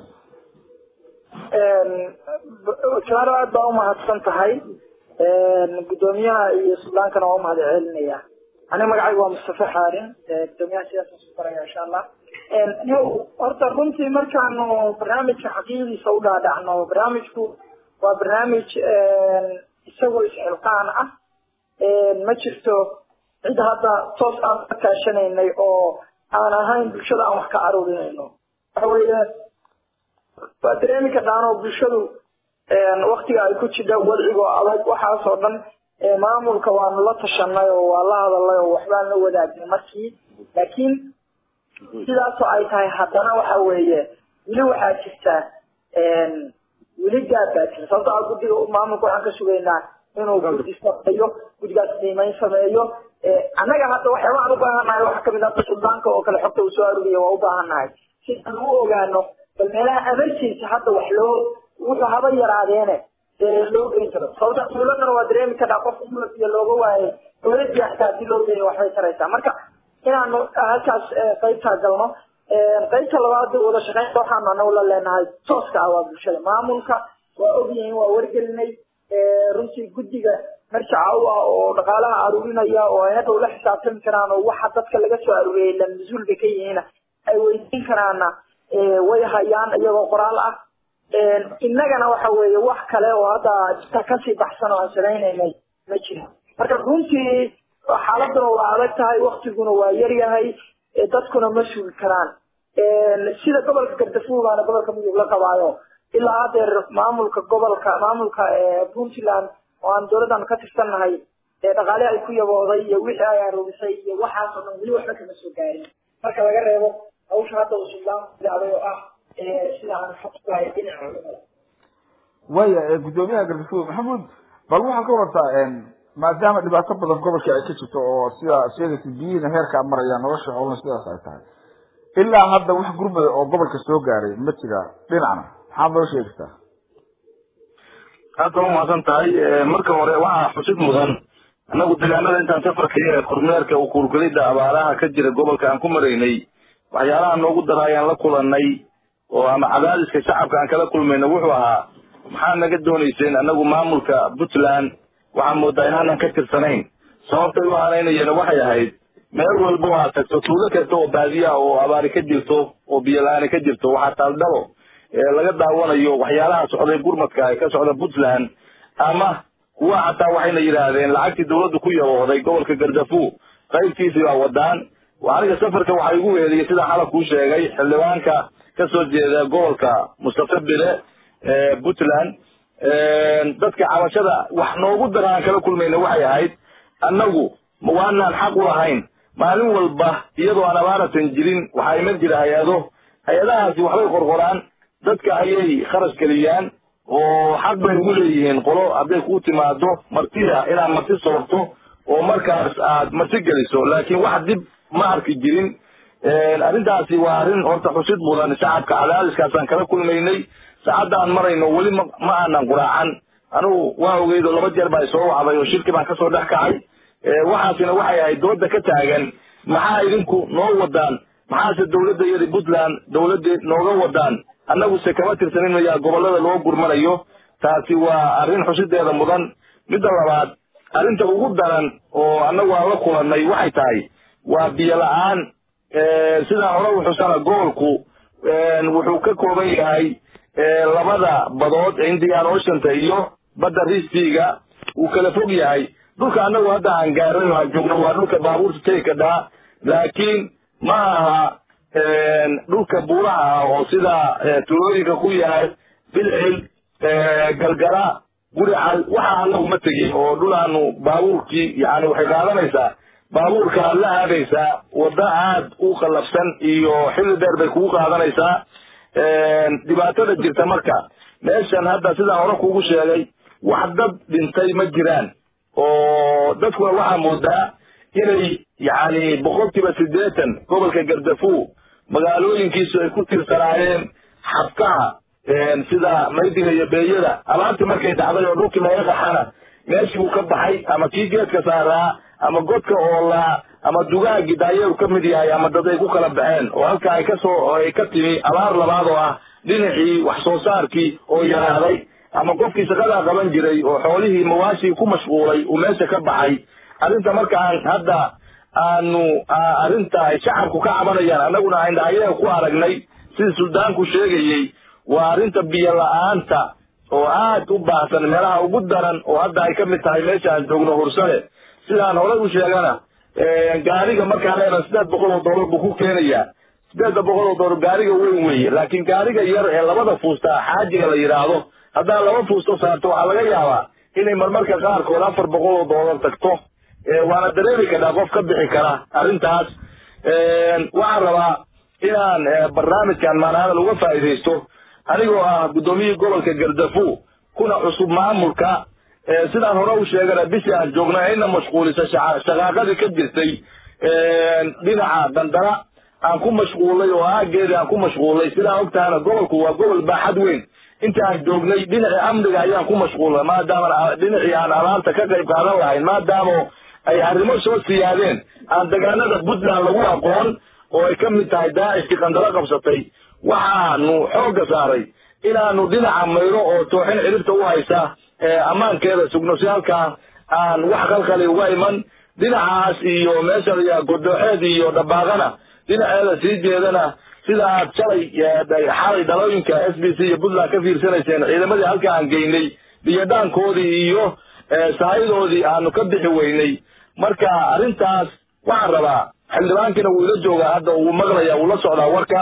jaaro aad baa umahadsan tahay gudoomiyaha iyo suldaankana waa umahad celinaya aniga magacayga waa mustafe xaarin gudoomiyaha sidaasaan su baraya insha allah horta runtii markaanu barnaamijka xaqiiqdiisa u dhaadhacno barnaamijku waa barnaamij isagoo isxilqaan ah ma jirto cid hadda toos aan ka kaashanaynay oo aan ahayn bulshada aan wax ka aruurinayno waxa weeye waa dareemi kartaan oo bulshadu waktiga ay ku jidha wadcigoo adag waxaas oo dhan maamulka waanu la tashanay oo waa la hadalay oo waxbaan la wadaagnay markii laakiin sidaasoo ay tahay haddana waxa weeye weli waxaa jirta weli gaab baa jira sababto a guddiga maamulka waxaan ka sugaynaa inuu guddi sameeyo guddigaas qiimeyn sameeyo annaga hadda waxyaaba aan u baahannahay waxaa kamid ah suldaanka oo kale xogta uu soo aruuriya waa u baahannahay si aan u ogaano bal meelaha emergency hadda wax loo wuxuu haba yaraadeene loo geyn karo sababta dawladana waa dareemi karnaa qof iyo looga waayay dawladii xataa hadii loo geeyo waxbay taraysaa marka inaanu halkaas qaybtaa galno qaybta labaad wada shaqeynta waxaanu anagu la leenahay tooska ah waa bulshada maamulka waa ogyihiin waa wargelinay runtii guddiga marjaca u ah oo dhaqaalaha aruurinaya oo ay hadhow la xisaabtami karaan oo waxa dadka laga soo aruuriyay la mas-uul bay ka yihiin ay weydiin karaana way hayaan iyagoo qoraal ah innagana waxa weeye wax kale oo hadda jita kasii baxsan oo aan samaynaynay ma jiro marka runtii xaaladuna waa adag tahay waktiguna waa yar yahay dadkuna ma sugi karaan sida gobolka gardafuul baana gobolka mudug la qabaayo ilaa hadeer maamulka gobolka maamulka puntland oo aan dowladdan ka tirsannahay dhaqaale ay ku yabooday iyo wixii ay aruurisay iyo waxaas oo dhan weli waxba kama soo gaarin marka laga reebo hawsha hadda uu suldaan bilaabay oo ah sida aan xogtahay dhinaca waya gudoomiyaha gardafuul maxamuud bal waxaad ka warartaa maadaama dhibaato badan gobolka ay ka jirto oo sida sheegaysa biyihiina heerkaa marayaan nolosha xoolana sidaas ay tahay ilaa hadda wax gurmada oo gobolka soo gaaray ma jira dhinacna maxaad noo sheegaysaa aad baa umahadsan tahay marka hore waxaa xusid mudan annagu deegaanada intaan safarka iyo kormeerka u kuurgelida abaaraha ka jira gobolka aan ku maraynay waxyaalaha noogu dara ayaan la kulanay oo ama cadaadiska shacabka aan kala kulmayna wuxuu ahaa maxaa naga doonayseen annagu maamulka puntland waxaa moodaa inaanan ka tirsanayn sababtay u hanaynayeen waxay ahayd meel walba waa tagto tuulo kasta oo baadiya oo abaari ka jirto oo biyola-aani ka jirto waxaa taaldhalo laga daawanayo waxyaalaha socday gurmadka ee ka socda puntland ama kuwa xataa waxayna yidhaahdeen lacagtii dawladdu ku yabooday gobolka gardafu qaybtiisii baa wadaan aniga safarka waxaa igu weeliyey sida xalab kuu sheegay xildhibaanka kasoo jeeda gobolka mustafa bile puntland dadka cabashada wax noogu dara aan kala kulmayna waxay ahayd annagu waanaan xaq u lahayn maalin walba iyadoo aan abaaratan jirin waxaa iman jira hay-ado hay-adahaasi waxbay qorqoraan dadka ayay kharash geliyaan oo xaq bay ugu leeyihiin qolo hadday kuu timaado martida inaad marti soorto oo markaas aad marti geliso laakiin wax dib ma arki jirin arrintaasi waa arrin horta xusid mudan shacabka cadaadiskaasaan kala kulmaynay saacadda aan marayno weli ma ma aanan quraacan anugu waa ogeydo laba jeer baa soo wacday oo shirki baan kasoo dhex kacay waxaasina waxay ahayd dooda ka taagan maxaa idinku noo wadaan maxaase dawladda iyada puntland dawladda nooga wadaan annaguse kama tirsanin mayaa gobolada loo gurmanayo taasi waa arrin xusideeda mudan midda labaad arrinta ugu daran oo annagu aan la kulannay waxay tahay waa biyo la-aan sidaan hore uxusana gobolku wuxuu ka kooban yahay labada badood indian oceanta iyo badda ristiga uu kala fog yahay dhulka annagu hadda aan gaaray aan joogno waa dhulka baabuurta tegi kadhaa laakiin ma aha dhulka buuraha ah oo sida tulooyinka ku yahay bilcil galgala gurical waxa anagu ma tegin oo dhul aanu baabuurkii yani waxay qaadanaysaa baabuurka aad la aadaysaa wadda aad u qallafsan iyo xilli dheer bay kugu qaadanaysaa dhibaatada jirta marka meeshan hadda sidaan hore kugu sheegay wax dad dhintay ma jiraan oo dadkuna waxaa moodaa inay yani boqolkiiba siddeetan gobolka gardafu magaalooyinkiisu ay ku tirsanaayeen xabkaha sida maydiga iyo beeyada alaabtii markay dhacday oo dhulkii laga qaxana meeshii uu ka baxay ama kii geedka saaraa ama godka oolaa ama dugaha gidaaye uu ka mid yahay ama dad ay ku kala baxeen oo halka ay kasoo ay ka timi abaar labaad oo ah dhinacii wax soo saarkii oo yaraaday ama qofkii shaqadaa qaban jiray oo xoolihii mawaashii ku mashquulay uu meesha ka baxay arrinta markaan hadda aanu arrinta ay shacabku ka cabanayaan annaguna ayna ayaga ku aragnay sidii suldaanku sheegayey waa arrinta biyo la-aanta oo aad u baahsan meelaha ugu daran oo hadda ay ka mid tahay meesha aan joogno hursale sidaan horey u sheegana gaariga markaan leena sideed boqol oo doolar buu ku keenayaa sideedda boqol oo doolar gaariga weyn weeye laakiin gaariga yar ee labada fuusta xaajiga la yidhaahdo haddaad laba fuusto saarto waxaa laga yaabaa inay marmarka qaarkood afar boqol oo doolar tagto waana dareemi kartaa qof ka bixi kara arrintaas waxaan rabaa inaan barnaamijkan maanahadal uga faa'iidaysto anigoo ah guddoomiyihii gobolka gardafu kuna cusub maamulka sidaan hore u sheegana bishii aan joogna ayna mashquulisa shaqaaqadii ka jirtay dhinaca dandara aan ku mashquulay oo aageedii aan ku mashquulay sidaan ogtahana gobolku waa gobol baaxad weyn inta aan joognay dhinacii amniga ayaan ku mashquulay maadaama dhinacii aan abaarta ka qayb qaadan lahayn maadaama ay arrimo soo siyaadeen aan degaanada puntland lagu aqoon oo ay ka mid tahay daacishkii qandalo qabsatay waxaanu xoogga saaray inaanu dhinaca mayro oo tooxin ciribta u haysa ammaankeeda sugno si halkaa aan wax qalqali uga iman dhinacaas iyo meesha godooxeed iyo dhabaaqana dhinaceeda sii jeedana sida aad shalay xalay dhalooyinka s b c iyo puntland ka fiirsanayseen ciidamadii halka aan geynay biyodhaankoodii iyo saayidoodii aanu ka bixi weynay marka arrintaas waxaan rabaa xildhibaankiina wuu ila joogaa hadda uu maqlaya wuu la socdaa warka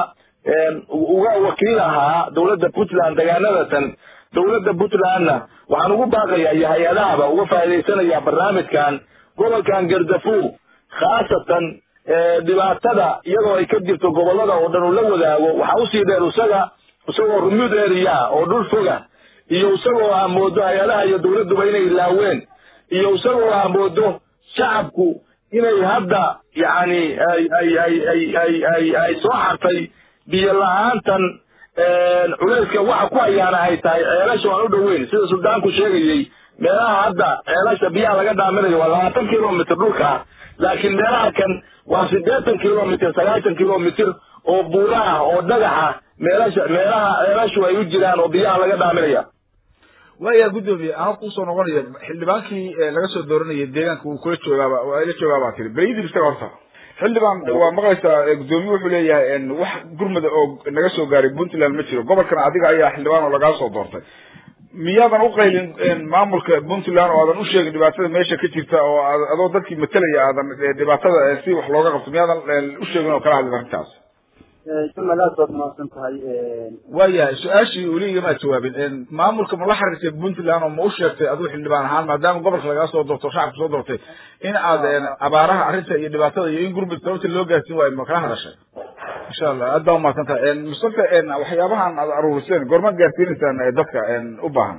uga wakiil ahaa dowladda puntland degaanadatan dowladda puntlandna waxaan ugu baaqayaa iyo hay-adahaba uga faa'iidaysanaya barnaamijkan gobolkan gardafu khaasatan dhibaatada iyadoo ay ka jirto gobollada oo dhan uu la wadaago waxaa usii dheer isaga isagoo remote area oo dhul foga iyo isagoo aa moodo hay-adaha iyo dowladduba inay ilaaween iyo isagoo aa moodo shacabku inay hadda yacni ay ay ay ay ay ay ay soo xartay biyo la-aantan culayska waxa ku hayaana ay tahay ceelasha waan u dhoweyn sida suldaanku sheegayey meelaha hadda ceelasha biyaha laga dhaaminayo waa labaatan kilomitr dhulka laakiin meelaha kan waa siddeetan kilomitr sagaashan kilomitr oo buuraha oo dhagaxa meelasha meelaha ceelashu ay u jiraan oo biyaha laga dhaaminaya waaya guddoomiye anoo kusoo noqonaya xildhibaankii laga soo dooranayay deegaanka uu kula joogaaba waa ila joogaabaa tiri belayidib isaga horta xildhibaan waa maqlaysaa guddoomiye wuxuu leeyahay wax gurmada oo naga soo gaaray puntland ma jiro gobolkan adiga ayaa xildhibaan oo lagaa soo doortay miyaadan uqaylin maamulka puntland oo aadan usheegin dhibaatada meesha ka jirta oo adoo dadkii matalaya aadan dhibaatada si wax looga qabto miyaadan usheegin oo kala hadlin arrintaas jumal aad baad mahadsan tahay waayahay su-aashii weli igamaad jawaabin maamulka ma la xiriirtay puntland oo ma u sheegtay adigu xildhibaan ahaan maadaama gobolka lagaa soo doorto shacabka soo doortay in aad abaaraha arrinta iyo dhibaatada iyo in gurmud sababta loo gaarsiin waayo ma kala hadashay insha allah aad baa umahadsan tahay mustafa waxyaabahan aad aruuriseen goormaad gaarsiinaysaan dadka u baahan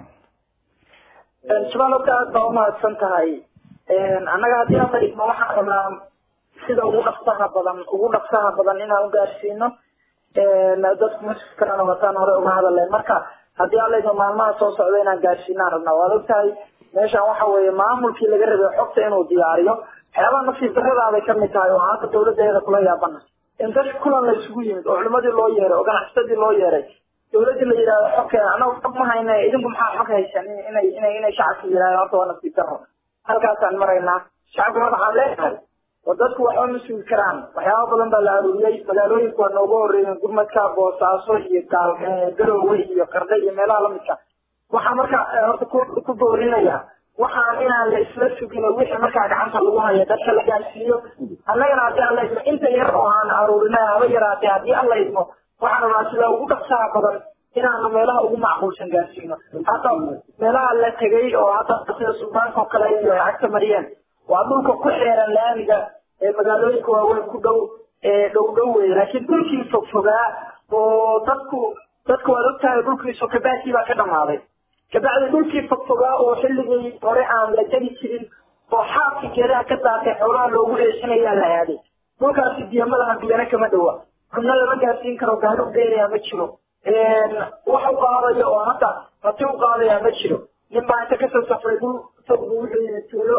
jumal horta aad baa umahadsan tahay annaga haddii aan fadhiisno waxaan rabnaa sida ugu dhaqsaha badan ugu dhaqsaha badan inaan ugaarsiino dadku maskalena wataan hore uga hadalleen marka haddii aan leydno maalmaha soo socda inaan gaarsiinaan rabnaa waad ogtahay meeshan waxa weeye maamulkii laga rabay xogta inuu diyaariyo waxyaabaha nasiib daradaabay kamid tahay oo hadda dawladeeda kula yaabana in dad kulan la isugu yimid oo culimadii loo yeeray oo ganacsadii loo yeeray dawladii la yidhahdo xogkeena anagu xog ma hayne idinku maxaa xog haysan inay inay inay shacabka yidhahdo horta waa nasiib daro halkaasaan maraynaa shacabkuna waxaan leenahay oo dadku waxba ma sugi karaan waxyaaba badan baa la aruuriyey magaalooyinku waa nooga horreeyeen gurmadka boosaaso iyo gaal garoowe iyo qardhe iyo meelaha lamidka waxaa marka horta ku ku boorinaya waxaan inaan la isla sugin oo wixii markaa gacanta lagu hayo dadka la gaarsiiyo annagana haddii alla idmo inta yar oo aan aruurinay haba yaraatee haddii alla idmo waxaan rabaa sida ugu dhaqsaha badan inaanu meelaha ugu macquulsan gaarsiino hadda meelaha la tegay oo hadda sida suldaanka oo kale iyo cagta mariyeen waa dhulka ku xeeran laamiga ee magaalooyinka waaweyn ku dhow ee dhow dhow wey laakiin dhulkii fogfogaa oo dadku dadku waad ogtahay dhulkiisu kabaakii baa ka dhamaaday kabacdi dhulkii fogfogaa oo xilligii hore aan la tegi jirin oo xaabkii geedaha ka daatay xoolaha loogu eesanayaa la aaday dhulkaasi biyamadaha biyana kama dhowa xubno lama gaarsiin karo gaari u dheerayaa ma jiro wax u qaadaya oo hadda rati u qaadaya ma jiro nin baa inta kasoo safray dhul fog buu wuxuu yidhi tuulo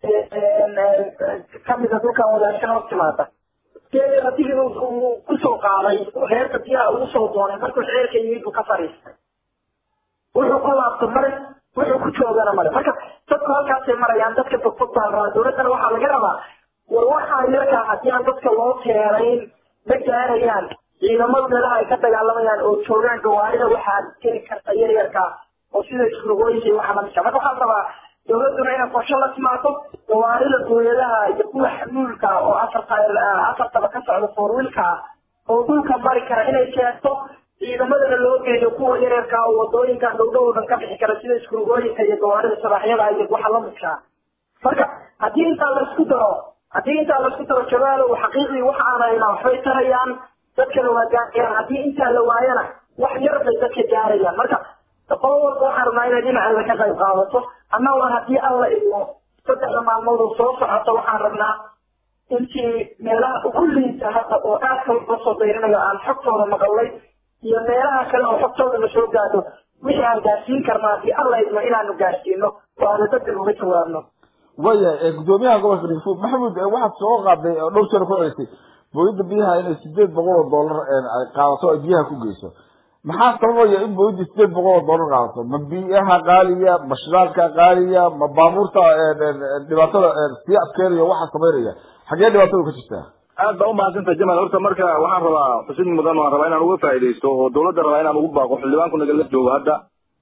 kamida dhulkan wadaashan hor timaada geedi ratigii uu kusoo qaaday reerka biyaha ugu soo doonay markuu xeerka yimid buu ka fariistay wuxuu ku laabto mare wuxuu ku joogana mare marka dadku halkaasay marayaan dadka fogfog baa la rabaa dowladdana waxaa laga rabaa war waxaa yarkaa haddii aan dadka loo teerayn ma gaarayaan ciidamadu meelaha ay ka dagaalamayaan oo joogaan gawaarida waxaa geli karta yaryarka oo sida isrugooyinka iyo waxa lamidka marka waxaan rabaa dowladduna inay qorshe la timaado gawaarida dowladaha iyo kuwa xamuulka oo afarta afartaba ka socda foorwiilka oo dhulka mari kara inay keento ciidamadana loo geeyo kuwa yaryarka oo wadooyinka dhowdhow dhan ka bixi kara sida isrugooyinka iyo gawaarida sabaxyada iyo waxa lamidka marka haddii intaa laisku daro haddii intaa laisku daro jabaalow xaqiiqii waxa aan haynaa waxbay tarayaan dadkana waa gaarayaan haddii intaa la waayana wax yar bay dadka gaarayaan marka qolo walba waxaan rabnaa inay dhinaceeda ka qayb qaadato annaguna haddii alla idmo saddexda maalmood oo soo socota waxaan rabnaa intii meelaha ugu liita hadda oo aadka loo soo dayrinayo aan xogtooda maqalnay iyo meelaha kale oo xogtooda la soo gaadho wixii aan gaarsiin karnaa haddii alla idmo inaanu gaarsiino oo aanu dadka uga jawaabno waya gudoomiyaha gobolka dhigfuud maxamuud waxaad soo qaaday oo dhowr jeer ku celisay booyadda biyaha inay sideed boqol oo dollar ay qaadato ay biyaha ku geyso maxaa sababaya in booyadda sideed boqol oo dollar qaadato ma biyaha qaaliya ma shidaalka qaaliya ma baabuurta dhibaatada sii adkeynaya waxa samaynaya xagee dhibaatadu ka jirtaa aad baa umahadsantaha jamal horta marka waxaan rabaa xusid mudan waan rabaa inaan uga faaidaysto oo dawladda rabaa inaan ugu baaqo xildhibaanku nagala joogo hadda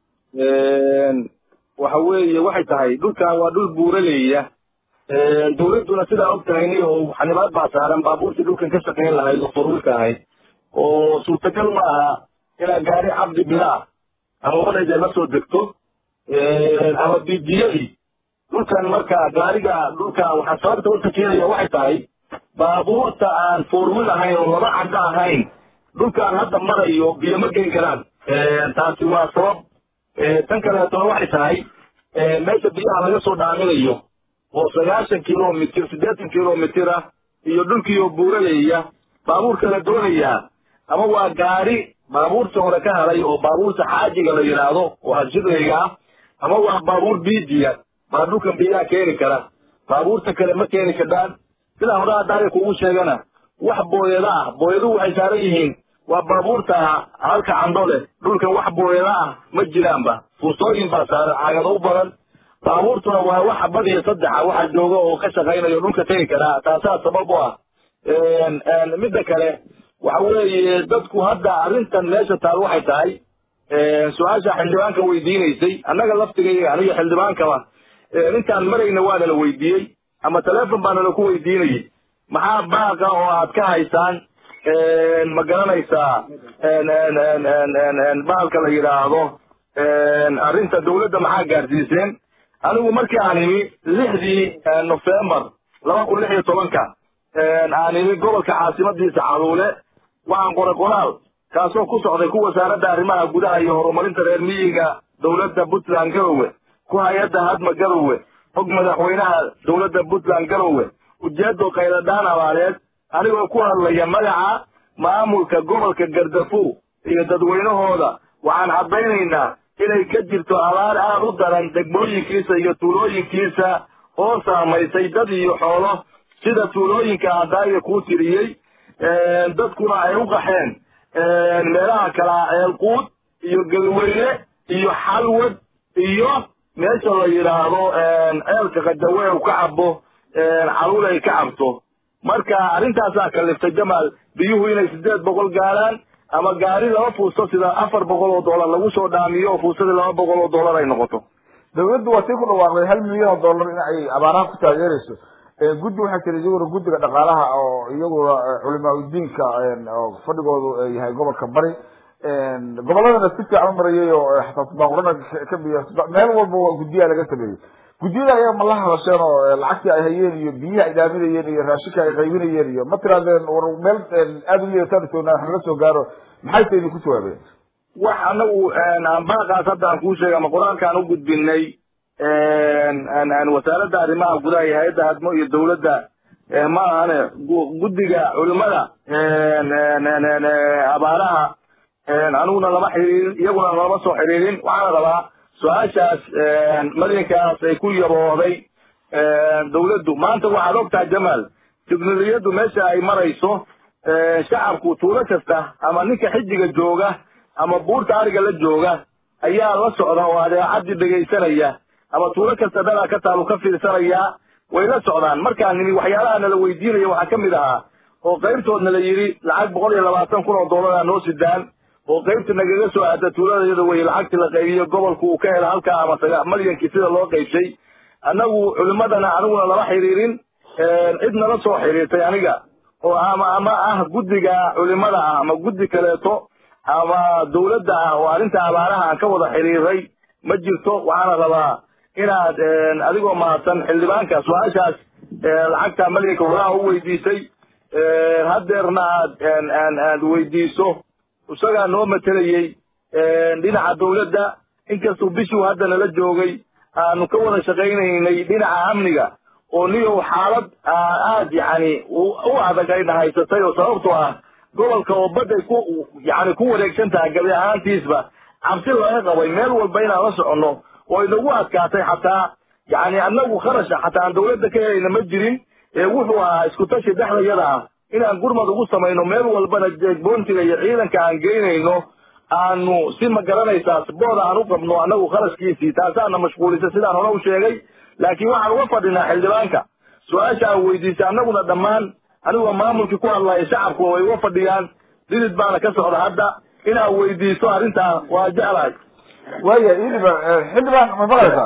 waxa weeye waxay tahay dhulkan waa dhul buuraleya dawladduna sidaa og tahay ni oo xanibaad baa saaran baabuurtii dhulkan ka shaqayn lahayd oo forwiilka ahayd oo suurtagal ma aha inaad gaari cabdi bilaa ama wadayda la soo degto ama bidiyadii dhulkan marka gaariga dhulka waxaa sababta u takeelaya waxay tahay baabuurta aan forwiil ahayn oo laba cadda ahayn dhulkaan hadda marayo biyo ma geli karaan taasi waa sabab tan kaleetona waxay tahay meesha biyaha laga soo dhaaminayo oo sagaashan kilomitr siddeetan kilomitr ah iyo dhulkiioo buuraleeya baabuurka la doonayaa ama waa gaari baabuurta hore ka helay oo baabuurta xaajiga la yidhaahdo oo hashidayga ah ama waa baabuur biidiya baa dhulkan biyaha keeni kara baabuurta kale ma keeni kardhaan sidaa hore haddaaya kugu sheegana wax booyada ah booyaduhu waxay saaran yihiin waa baabuurta halka candho leh dhulkan wax booyada ah ma jiraanba fuustooyin baa saaran cagado u badan baabuurtuna waa waxa badiya saddexa waxa jooga oo ka shaqaynayo dhulka tegi karaa taasaa sabab u ah midda kale waxa weeye dadku hadda arrintan meesha taal waxay tahay su-aasha xildhibaanka weydiinaysay annaga laftigayga aniga xildhibaankaba intaan marayna waa nala weydiiyey ama telefon baa nala ku weydiinayay maxaa baaqa oo aad ka haysaan ma garanaysaa bahalka la yidhaahdo arrinta dawladda maxaa gaarsiiseen anigu markii aan imi lixdii nofembar laba kun lix iyo tobanka aan imi gobolka caasimadiisa caluule waxaan qoray qoraal kaasoo ku socday ku wasaaradda arrimaha gudaha iyo horumarinta reer miyiga dowladda puntland garowe ku hay-adda hadma garowe og madaxweynaha dowladda puntland garowe ujeedo khayradhaan abaaleed anigoo ku hadlaya magaca maamulka gobolka gardafu iyo dadweynahooda waxaan caddaynaynaa inay ka jirto abaar aad u daran degmooyinkiisa iyo tuulooyinkiisa oo saamaysay dad iyo xoolo sida tuulooyinka adaaga kuu tiriyey dadkuna ay u qaxeen meelaha kalaa eelquud iyo galweyne iyo xalwad iyo meesha la yidhaahdo ceelka qadawe u ka cabo caluul ay ka cabto marka arrintaasaa kaliftay jamaal biyuhu inay sideed boqol gaaraan ama gaari laba fuusto sida afar boqol oo dollar lagu soo dhaamiyo oo fuustadii laba boqol oo dollar ay noqoto dawladdu waa tii ku dhawaaqday hal milyan oo dollar in ay abaaraha ku taageerayso guddi waxaa jira iyaguna guddiga dhaqaalaha oo iyaguna culimaa udiinka oo fadhigoodu yahay gobolka bari goboladana si fiican u marayay oo xataa baaqurana ka biya meel walba waa guddiyaa laga sameeyey guddiyada ayaa ma la hadasheen oo lacagtii ay hayeen iyo biyihii ay dhaaminayeen iyo raashinka ay qaybinayeen iyo ma tiraadeen war meel aada u liidataan soonaa wax naga soo gaaro maxay ta idinku jawaabeen wax anagu baaqaas hadda aan kuu sheegay ama qur-aankaan u gudbinay wasaaradda arrimaha gudaha iyo hay-adda hadmo iyo dawladda ma ahane guddiga culimada abaaraha aniguna lama xiriirin iyaguna lama soo xiriirin waxaana rabaa su-aashaas marinkaas ay ku yabooday dawladdu maanta waxaad ogtahay jamaal tiknolojiyaddu meesha ay marayso shacabku tuulo kasta ama ninka xijiga jooga ama buurta ariga la jooga ayaa la socda oo adeecadii dhegaysanaya ama tuulo kasta dadaa ka taalu ka fiirsanaya way la socdaan markaa nimi waxyaalaha nala weydiinaya waxaa ka mid ahaa oo qaybtoodna la yidhi lacag boqol iyo labaatan kun oo dollara noo sidaan oo qaybta nagaga soo aada tuuladayada wey lacagtii la qaybiyo gobolku uu ka hela halkaa ama saga malyankii sida loo qaybshay annagu culimadana aniguna lama xiriirin cid nala soo xiriirtay aniga oo ama ama ah guddiga culimada ah ama guddi kaleeto ama dawladda ah oo arrinta abaaraha aan ka wada xiriiray ma jirto waxaana rabaa inaad adigoo mahadsan xildhibaanka su-aashaas lacagta malyanka horaha u weydiisay haddeerna aad aad weydiiso isagaa noo matelayey dhinaca dawladda inkastuu bishuu hadda nala joogay aanu ka wada shaqaynaynay dhinaca amniga oo niyow xaalad aad yacni u adag ayna haysatay oo sababtoo ah gobolka oo badday ku yani ku wareegsan tahay gabi ahaantiisba cabsi laga qabay meel walba inaan la soconno oo inagu adkaatay xataa yani annagu kharasha xataa aan dawladda ka helayna ma jirin ee wuxuu ahaa isku tashi dhexdayada ah inaan gurmad ugu samayno meel walbana jeegboontiga iyo ciidanka aan geynayno aanu si ma garanaysaa booda aan u qabno annagu kharashkiisii taasaana mashquulisa sidaan hore u sheegay laakiin waxaan uga fadhinaa xildhibaanka su-aasha aan weydiisay annaguna dhammaan anigoo maamulkii ku hadlaya shacabku way uga fadhiyaan didid baana ka socda hadda inaad weydiiso arrintaa waa jeclahay waya iliba xildhibaan ma maqlaysaa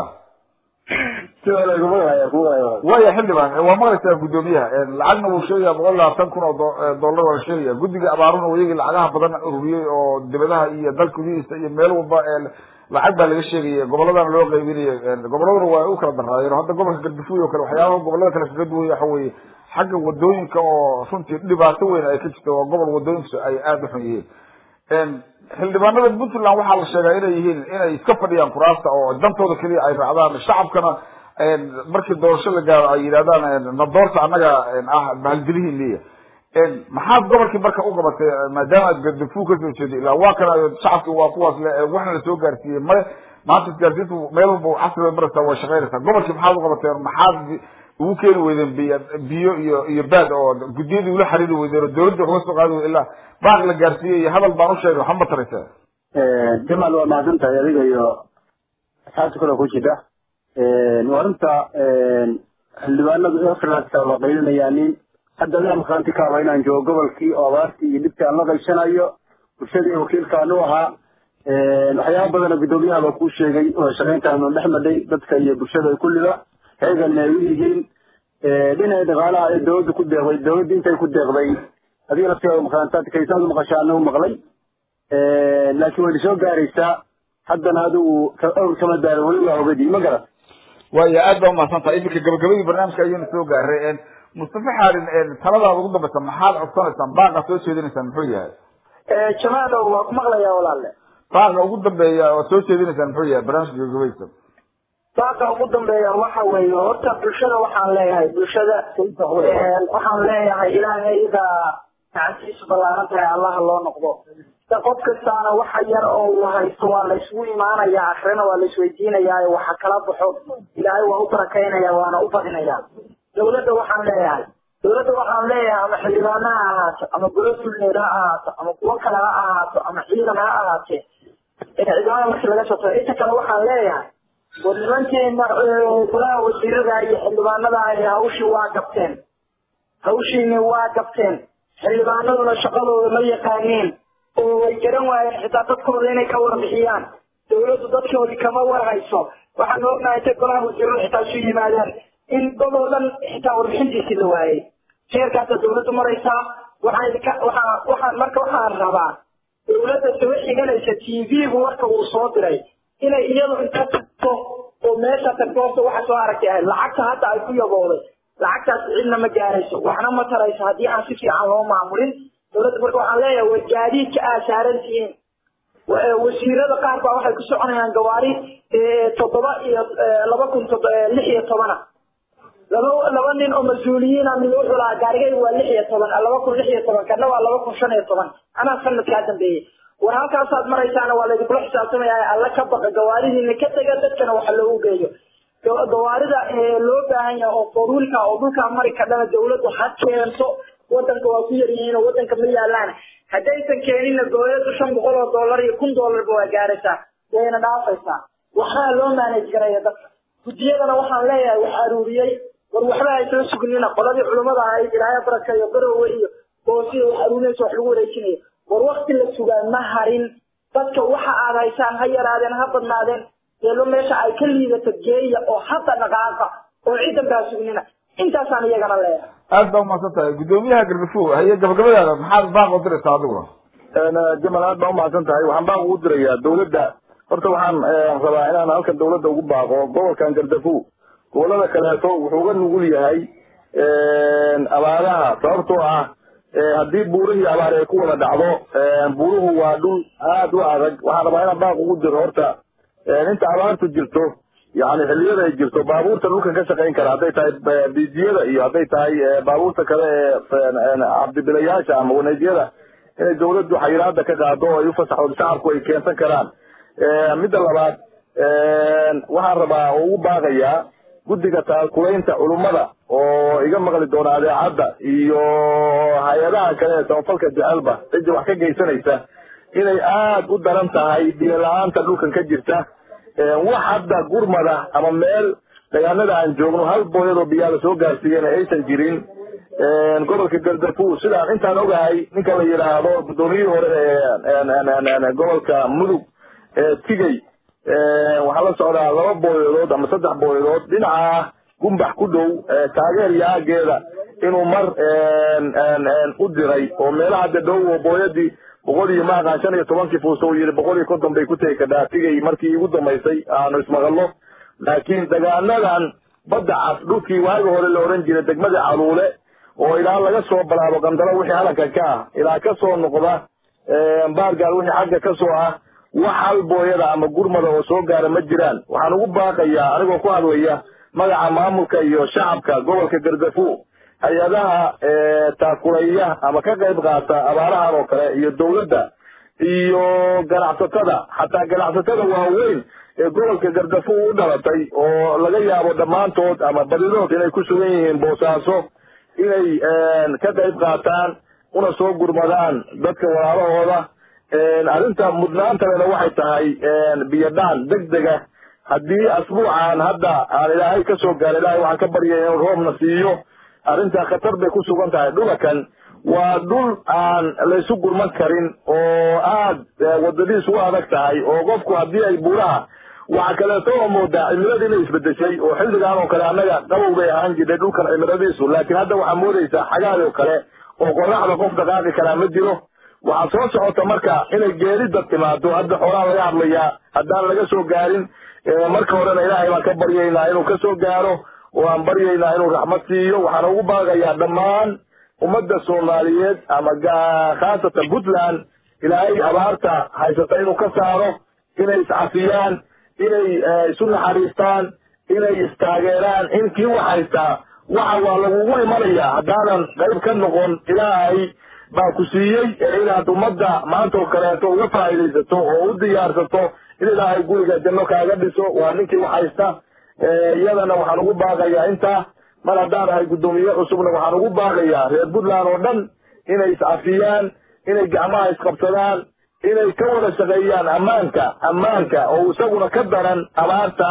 waya xildhibaan waa maqlaysaa guddoomiyaha lacagna wuu sheegaya boqol labaatan kun oo dollar waa la sheegaya guddiga abaaruna iyagii lacagaha badan ururiyey oo dibadaha iyo dalka gudihiisa iyo meel walba lacag baa laga sheegaya goboladana loo qaybinaya goboladuna waa u kala daraayeen hadda gobolka galbifuy oo kale waxyaabaha gobolada kale kaga duwaya waxa weeye xagga wadooyinka oo runtii dhibaato weyn ay ka jirto waa gobol wadooyinkiisu ay aada u xun yihiin xildhibaanada puntland waxaa la sheegaa inay yihiin inay iska fadhiyaan kuraasta oo dantooda keliya ay raacdaan shacabkana markii doorasho la gaaro ay yidhahdaan na doorta annaga ah bahalgelihiiniya maxaad gobolkii marka u qabatay maadaama aad gardafu kasoo jeeday ilaa waa kana shacabki waa kuwaas le waxna la soo gaarsiiyey male maanta isgaarsiintu meel walba casriga maraysaa way shaqaynaysaa gobolkii maxaad u qabateen maxaad ugu keeni weydeen biyo biyo iyo iyo baad oo guddiyadii ula xariiri weydeen oo dawladda uga soo qaadi weyden ilaa baaq la gaarsiiyey iyo hadal baan u sheegay waxba ma taraysaa jamaal waa mahadsan tahay adiga iyo asxaabta kale ku jira arrinta xildhibaanadu efrasa waa qaylinayaanin hadda adaa makaanti ka haba inaan joogo gobolkii oo abaartii iyo dhibtii aan la qaybsanayo bulshadii wakiilkaan u ahaa waxyaaba badana guddoomiyaha baa kuu sheegay oo shaqayntaanu dhex madhay dadka iyo bulshada kulliba heegan ay u yihiin dhinaca dhaqaalaha ee dawladda ku deeqday dawladda intay ku deeqday adiga laftiga maqaantaad kaysaadu maqashaa anagu maqlay laakiin wayna soo gaaraysaa haddana adigu awr kama daarin weli waa ogadii ma garat waya aad baa umahadsan tahay iminka gabagabadii barnaamijka ayayna soo gaaray mustafa xaalin taladaada ugu dambaysa maxaad codsanaysaan baaqa soo jeedinaysaan muxuu yahay jamaalow waa ku maqlayaa walaalle baaqa ugu dambeeya oo soo jeedinaysaan muxuu yahay barnaamijka gabagabaysa baaqa ugu dambeeya waxa weeye horta bulshada waxaan leeyahay bulshada waxaan leeyahay ilaahayda gacantiisu ballaaran tahay allaha loo noqdo da qof kastaana waxa yar oo uu haysto waa la isugu imaanaya akrina waa la isweydiinayaa waxa kala baxo ilaahay waa u barakaynaya waana u badinaya dawladda waxaan leeyahay dawladda waxaan leeyahay ama xildhibaana ha ahaato ama golo dulneed ha ahaato ama kuwo kale ha ahaato ama ciidan ha ahaatee ciidamada markii laga soo tago inta kale waxaan leeyahay war nimankeena golaha wasiirada iyo xildhibaanada ay hawshii waa gabteen hawshiina waa gabteen xildhibaanaduna shaqadooda ma yaqaaneen oo way garan waayeen xitaa dadkooda inay ka warbixiyaan dawladdu dadkoodii kama warhayso waxaan ognahay intay golaha wasiirada xitaa isu yimaadeen in dad oo dhan xitaa warbixintiisii la waayey heerkaasa dawladdu maraysaa waxaan idinka waxaa waxaan marka waxaan rabaa dawladda soo xiganaysa t v-gu marka uu soo diray inay iyadu inta tagto oo meesha tagto horta waxa soo aragtay ahayd lacagta hadda ay ku yabooday lacagtaas cidna ma gaarayso waxna ma tarayso haddii aan si fiican loo maamulin dawladda marka waxaan leeyahay war gaadiidka aa saaran tihiin wasiirada qaar baa waxay ku soconayaan gawaari toddoba iyo laba kun lix iyo tobana laba laba nin oo mas-uuliyiina mid wuxuu lahaa gaarigayga waa lix iyo toban laba kun lix iyo toban kana waa laba kun shan iyo toban anaa sanadkaa dambeeyey war halkaasaad maraysaana waa laydinkula xisaabtamaya alla ka baqa gawaaridiina ka tega dadkana waxa loogu geeyo gawaarida loo baahan yahay oo foruulka oo dhulkaa mari kadhana dawladdu ha keento wadanka waa ku yaryihiin oo wadanka ma yaalaan haddaysan keeninna dawladdu shan boqol oo dollar iyo kun dollarba waa gaaraysaa wayna dhaafaysaa waxbaa loo maanaj garaya dadka guddiyadana waxaan leeyahay wax aruuriyey war waxba haysla sugnina qoladii culimmada ahayd ilaahay baraka iyo garowe iyo boosiya wax aruurinaysa wax lagu wareejinayo war wakti la sugaa ma harin dadka waxa aad haysaan ha yaraadeen ha badnaadeen eelo meesha ay ka liidato geeya oo hadda dhaqaaqa oo ciidan baa sugnina intaasaan iyagana leeyahay aad baa umahadsan tahay guddoomiyaha gargafo haye gabagabadaada maxaad baaq u diraysaa adiguna jamal aad baa umahadsan tahay waxaan baaq ugu dirayaa dawladda horta waxaan rabaa inaan halkan dawladda ugu baaqo gobolkan gardafow gobolada kaleeto wuxuu uga nugul yahay abaaraha sababtoo ah haddii buurihii abaar ay ku wada dhacdo buuruhu waa dhul aad u adag waxaan rabaa inaan baaq ugu diro horta inta abaartu jirto yani xilliyada ay jirto baabuurta dhulkan ka shaqayn kara hadday tahay biidiyada iyo hadday tahay baabuurta kale ee cabdibilayaasha ama waneedyada inay dawladdu xayiraada ka qaado oo ay ufasaxdo shacabku ay keensan karaan midda labaad waxaan rabaa oo ugu baaqayaa guddiga taakulaynta culummada oo iga maqli doona adeecadda iyo hay-adaha kale ee samafalka jecelba cidda wax ka geysanaysa inay aad u daran tahay biyo la-aanta dhulkan ka jirta wax hadda gurmada ama meel deegaanada aan joogno hal booyadoo biyaa la soo gaarsiiyena aysan jirin gobolka gardafu sidaan intaan ogahay ninka la yidhaahdo guddoomiyihii hore ee gobolka mudug tigey waxaa la socdaa laba booyadood ama saddex booyadood dhinaca gumbax ku dhow taageer iyo aageeda inuu mar u diray oo meelaha de dhow oo booyadii boqol iyo maaqaan shan iyo tobankii fuuso uu yidhi boqol iyo konton bay ku tegi kadhaa tigay markii igu dambaysay aanu ismaqalno laakiin degaanadan badda cas dhulkii waagi hore la oran jiray degmadii caluule oo ilaa laga soo balaabo qandalo wixii halankan ka ah ilaa ka soo noqda baargaal wixii xagga ka soo ah wax hal booyada ama gurmada oo soo gaara ma jiraan waxaan ugu baaqayaa anigoo ku hadlaya magaca maamulka iyo shacabka gobolka gardafu hay-adaha taakulaya ama ka qayb qaata abaarahan oo kale iyo dawladda iyo ganacsatada xataa ganacsatada waaweyn ee gobolka gardafu u dhalatay oo laga yaabo dhammaantood ama badidood inay ku sugan yihiin boosaaso inay ka qayb qaataan una soo gurmadaan dadka walaalahooda arrinta mudnaantalena waxay tahay biyodhaan deg dega haddii asbuucan hadda aan ilaahay ka soo gaara ilahay waxaan ka baryaya inuu roobna siiyo arrintaa khatar bay ku sugan tahay dhulakan waa dhul aan laysu gurman karin oo aad wadadiisu u adag tahay oo qofku haddii ay buuraha waxa kaleeto oo moodaa cimiladii inay isbedeshay oo xilligan oo kale annaga qabow bay ahaan jirtay dhulkan cimiladiisu laakiin hadda waxaa moodaysaa xagaadi oo kale oo qoraxda qof dhaqaaqi karaa ma jiro waxaa soo socota marka inay geerida timaado hadda xoolaa laga hadlayaa haddaan laga soo gaarin marka horena ilaahay baan ka baryaynaa inuu ka soo gaaro oo aan baryaynaa inuu raxmad siiyo waxaana ugu baaqayaa dhammaan ummadda soomaaliyeed ama khaasatan puntland ilaahay abaarta haysata inuu ka saaro inay iscafiyaan inay isu naxariistaan inay istaageeraan in kii wax haystaa waxa waa lagugu imanayaa haddaanan qayb ka noqon ilaahay baa ku siiyey inaad ummadda maanta oo kaleeto uga faa'iidaysato oo u diyaarsato in ilaahay guriga janno kaaga dhiso waa ninkii wax haysta iyadana waxaan ugu baaqayaa intaa mar haddaan ahay guddoomiye cusubna waxaan ugu baaqayaa reer puntland oo dhan inay iscafiyaan inay gacmaha isqabsadaan inay ka wada shaqeeyaan ammaanka ammaanka oo isaguna ka daran abaarta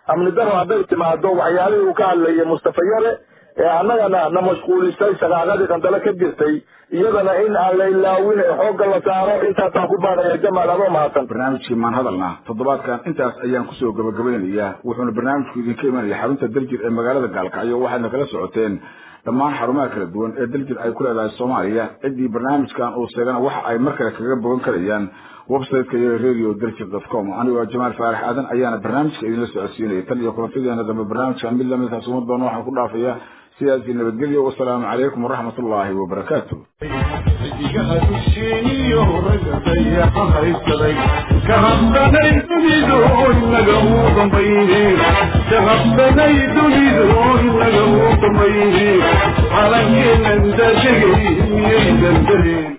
amni daro hadday timaado waxyaalihii uu ka hadlayay mustafa yare ee annagana na mashquulisay shaqaaqadii qandalo ka jirtay iyadana in aan la ilaawin ee xoogga la saaro intaasaan ku baaqaya jamaal adoo mahadsan barnaamijkii maan hadalna toddobaadkan intaas ayaan kusoo gabagabeynayaa wuxuuna barnaamijku idinka imanaya xarunta daljir ee magaalada gaalkacyo waxaadna kala socoteen dhammaan xarumaha kala duwan ee daljir ay ku leedahay soomaaliya ciddii barnaamijkan uu sheegana waxa ay mar kale kaga bogan karayaan websiteka iyo radio daljir dot com anigoo jamaal faarax aadan ayaana barnaamijka idinla socodsiinaya tan iyo kulantadeena dambe barnaamijkan mid lamidkaas uma doono waxaan ku dhaafaya sidaasi nabadgelyo wasalaamu calaykum waraxmat ullaahi wabarakaatu xidigaha dusheeniyo ragga dayaxa haysaday ka habdanay dunidu inaga uu dambayne ka habdanay dunidu inaga uu dambayne calankeenan daadegay miyay dandareen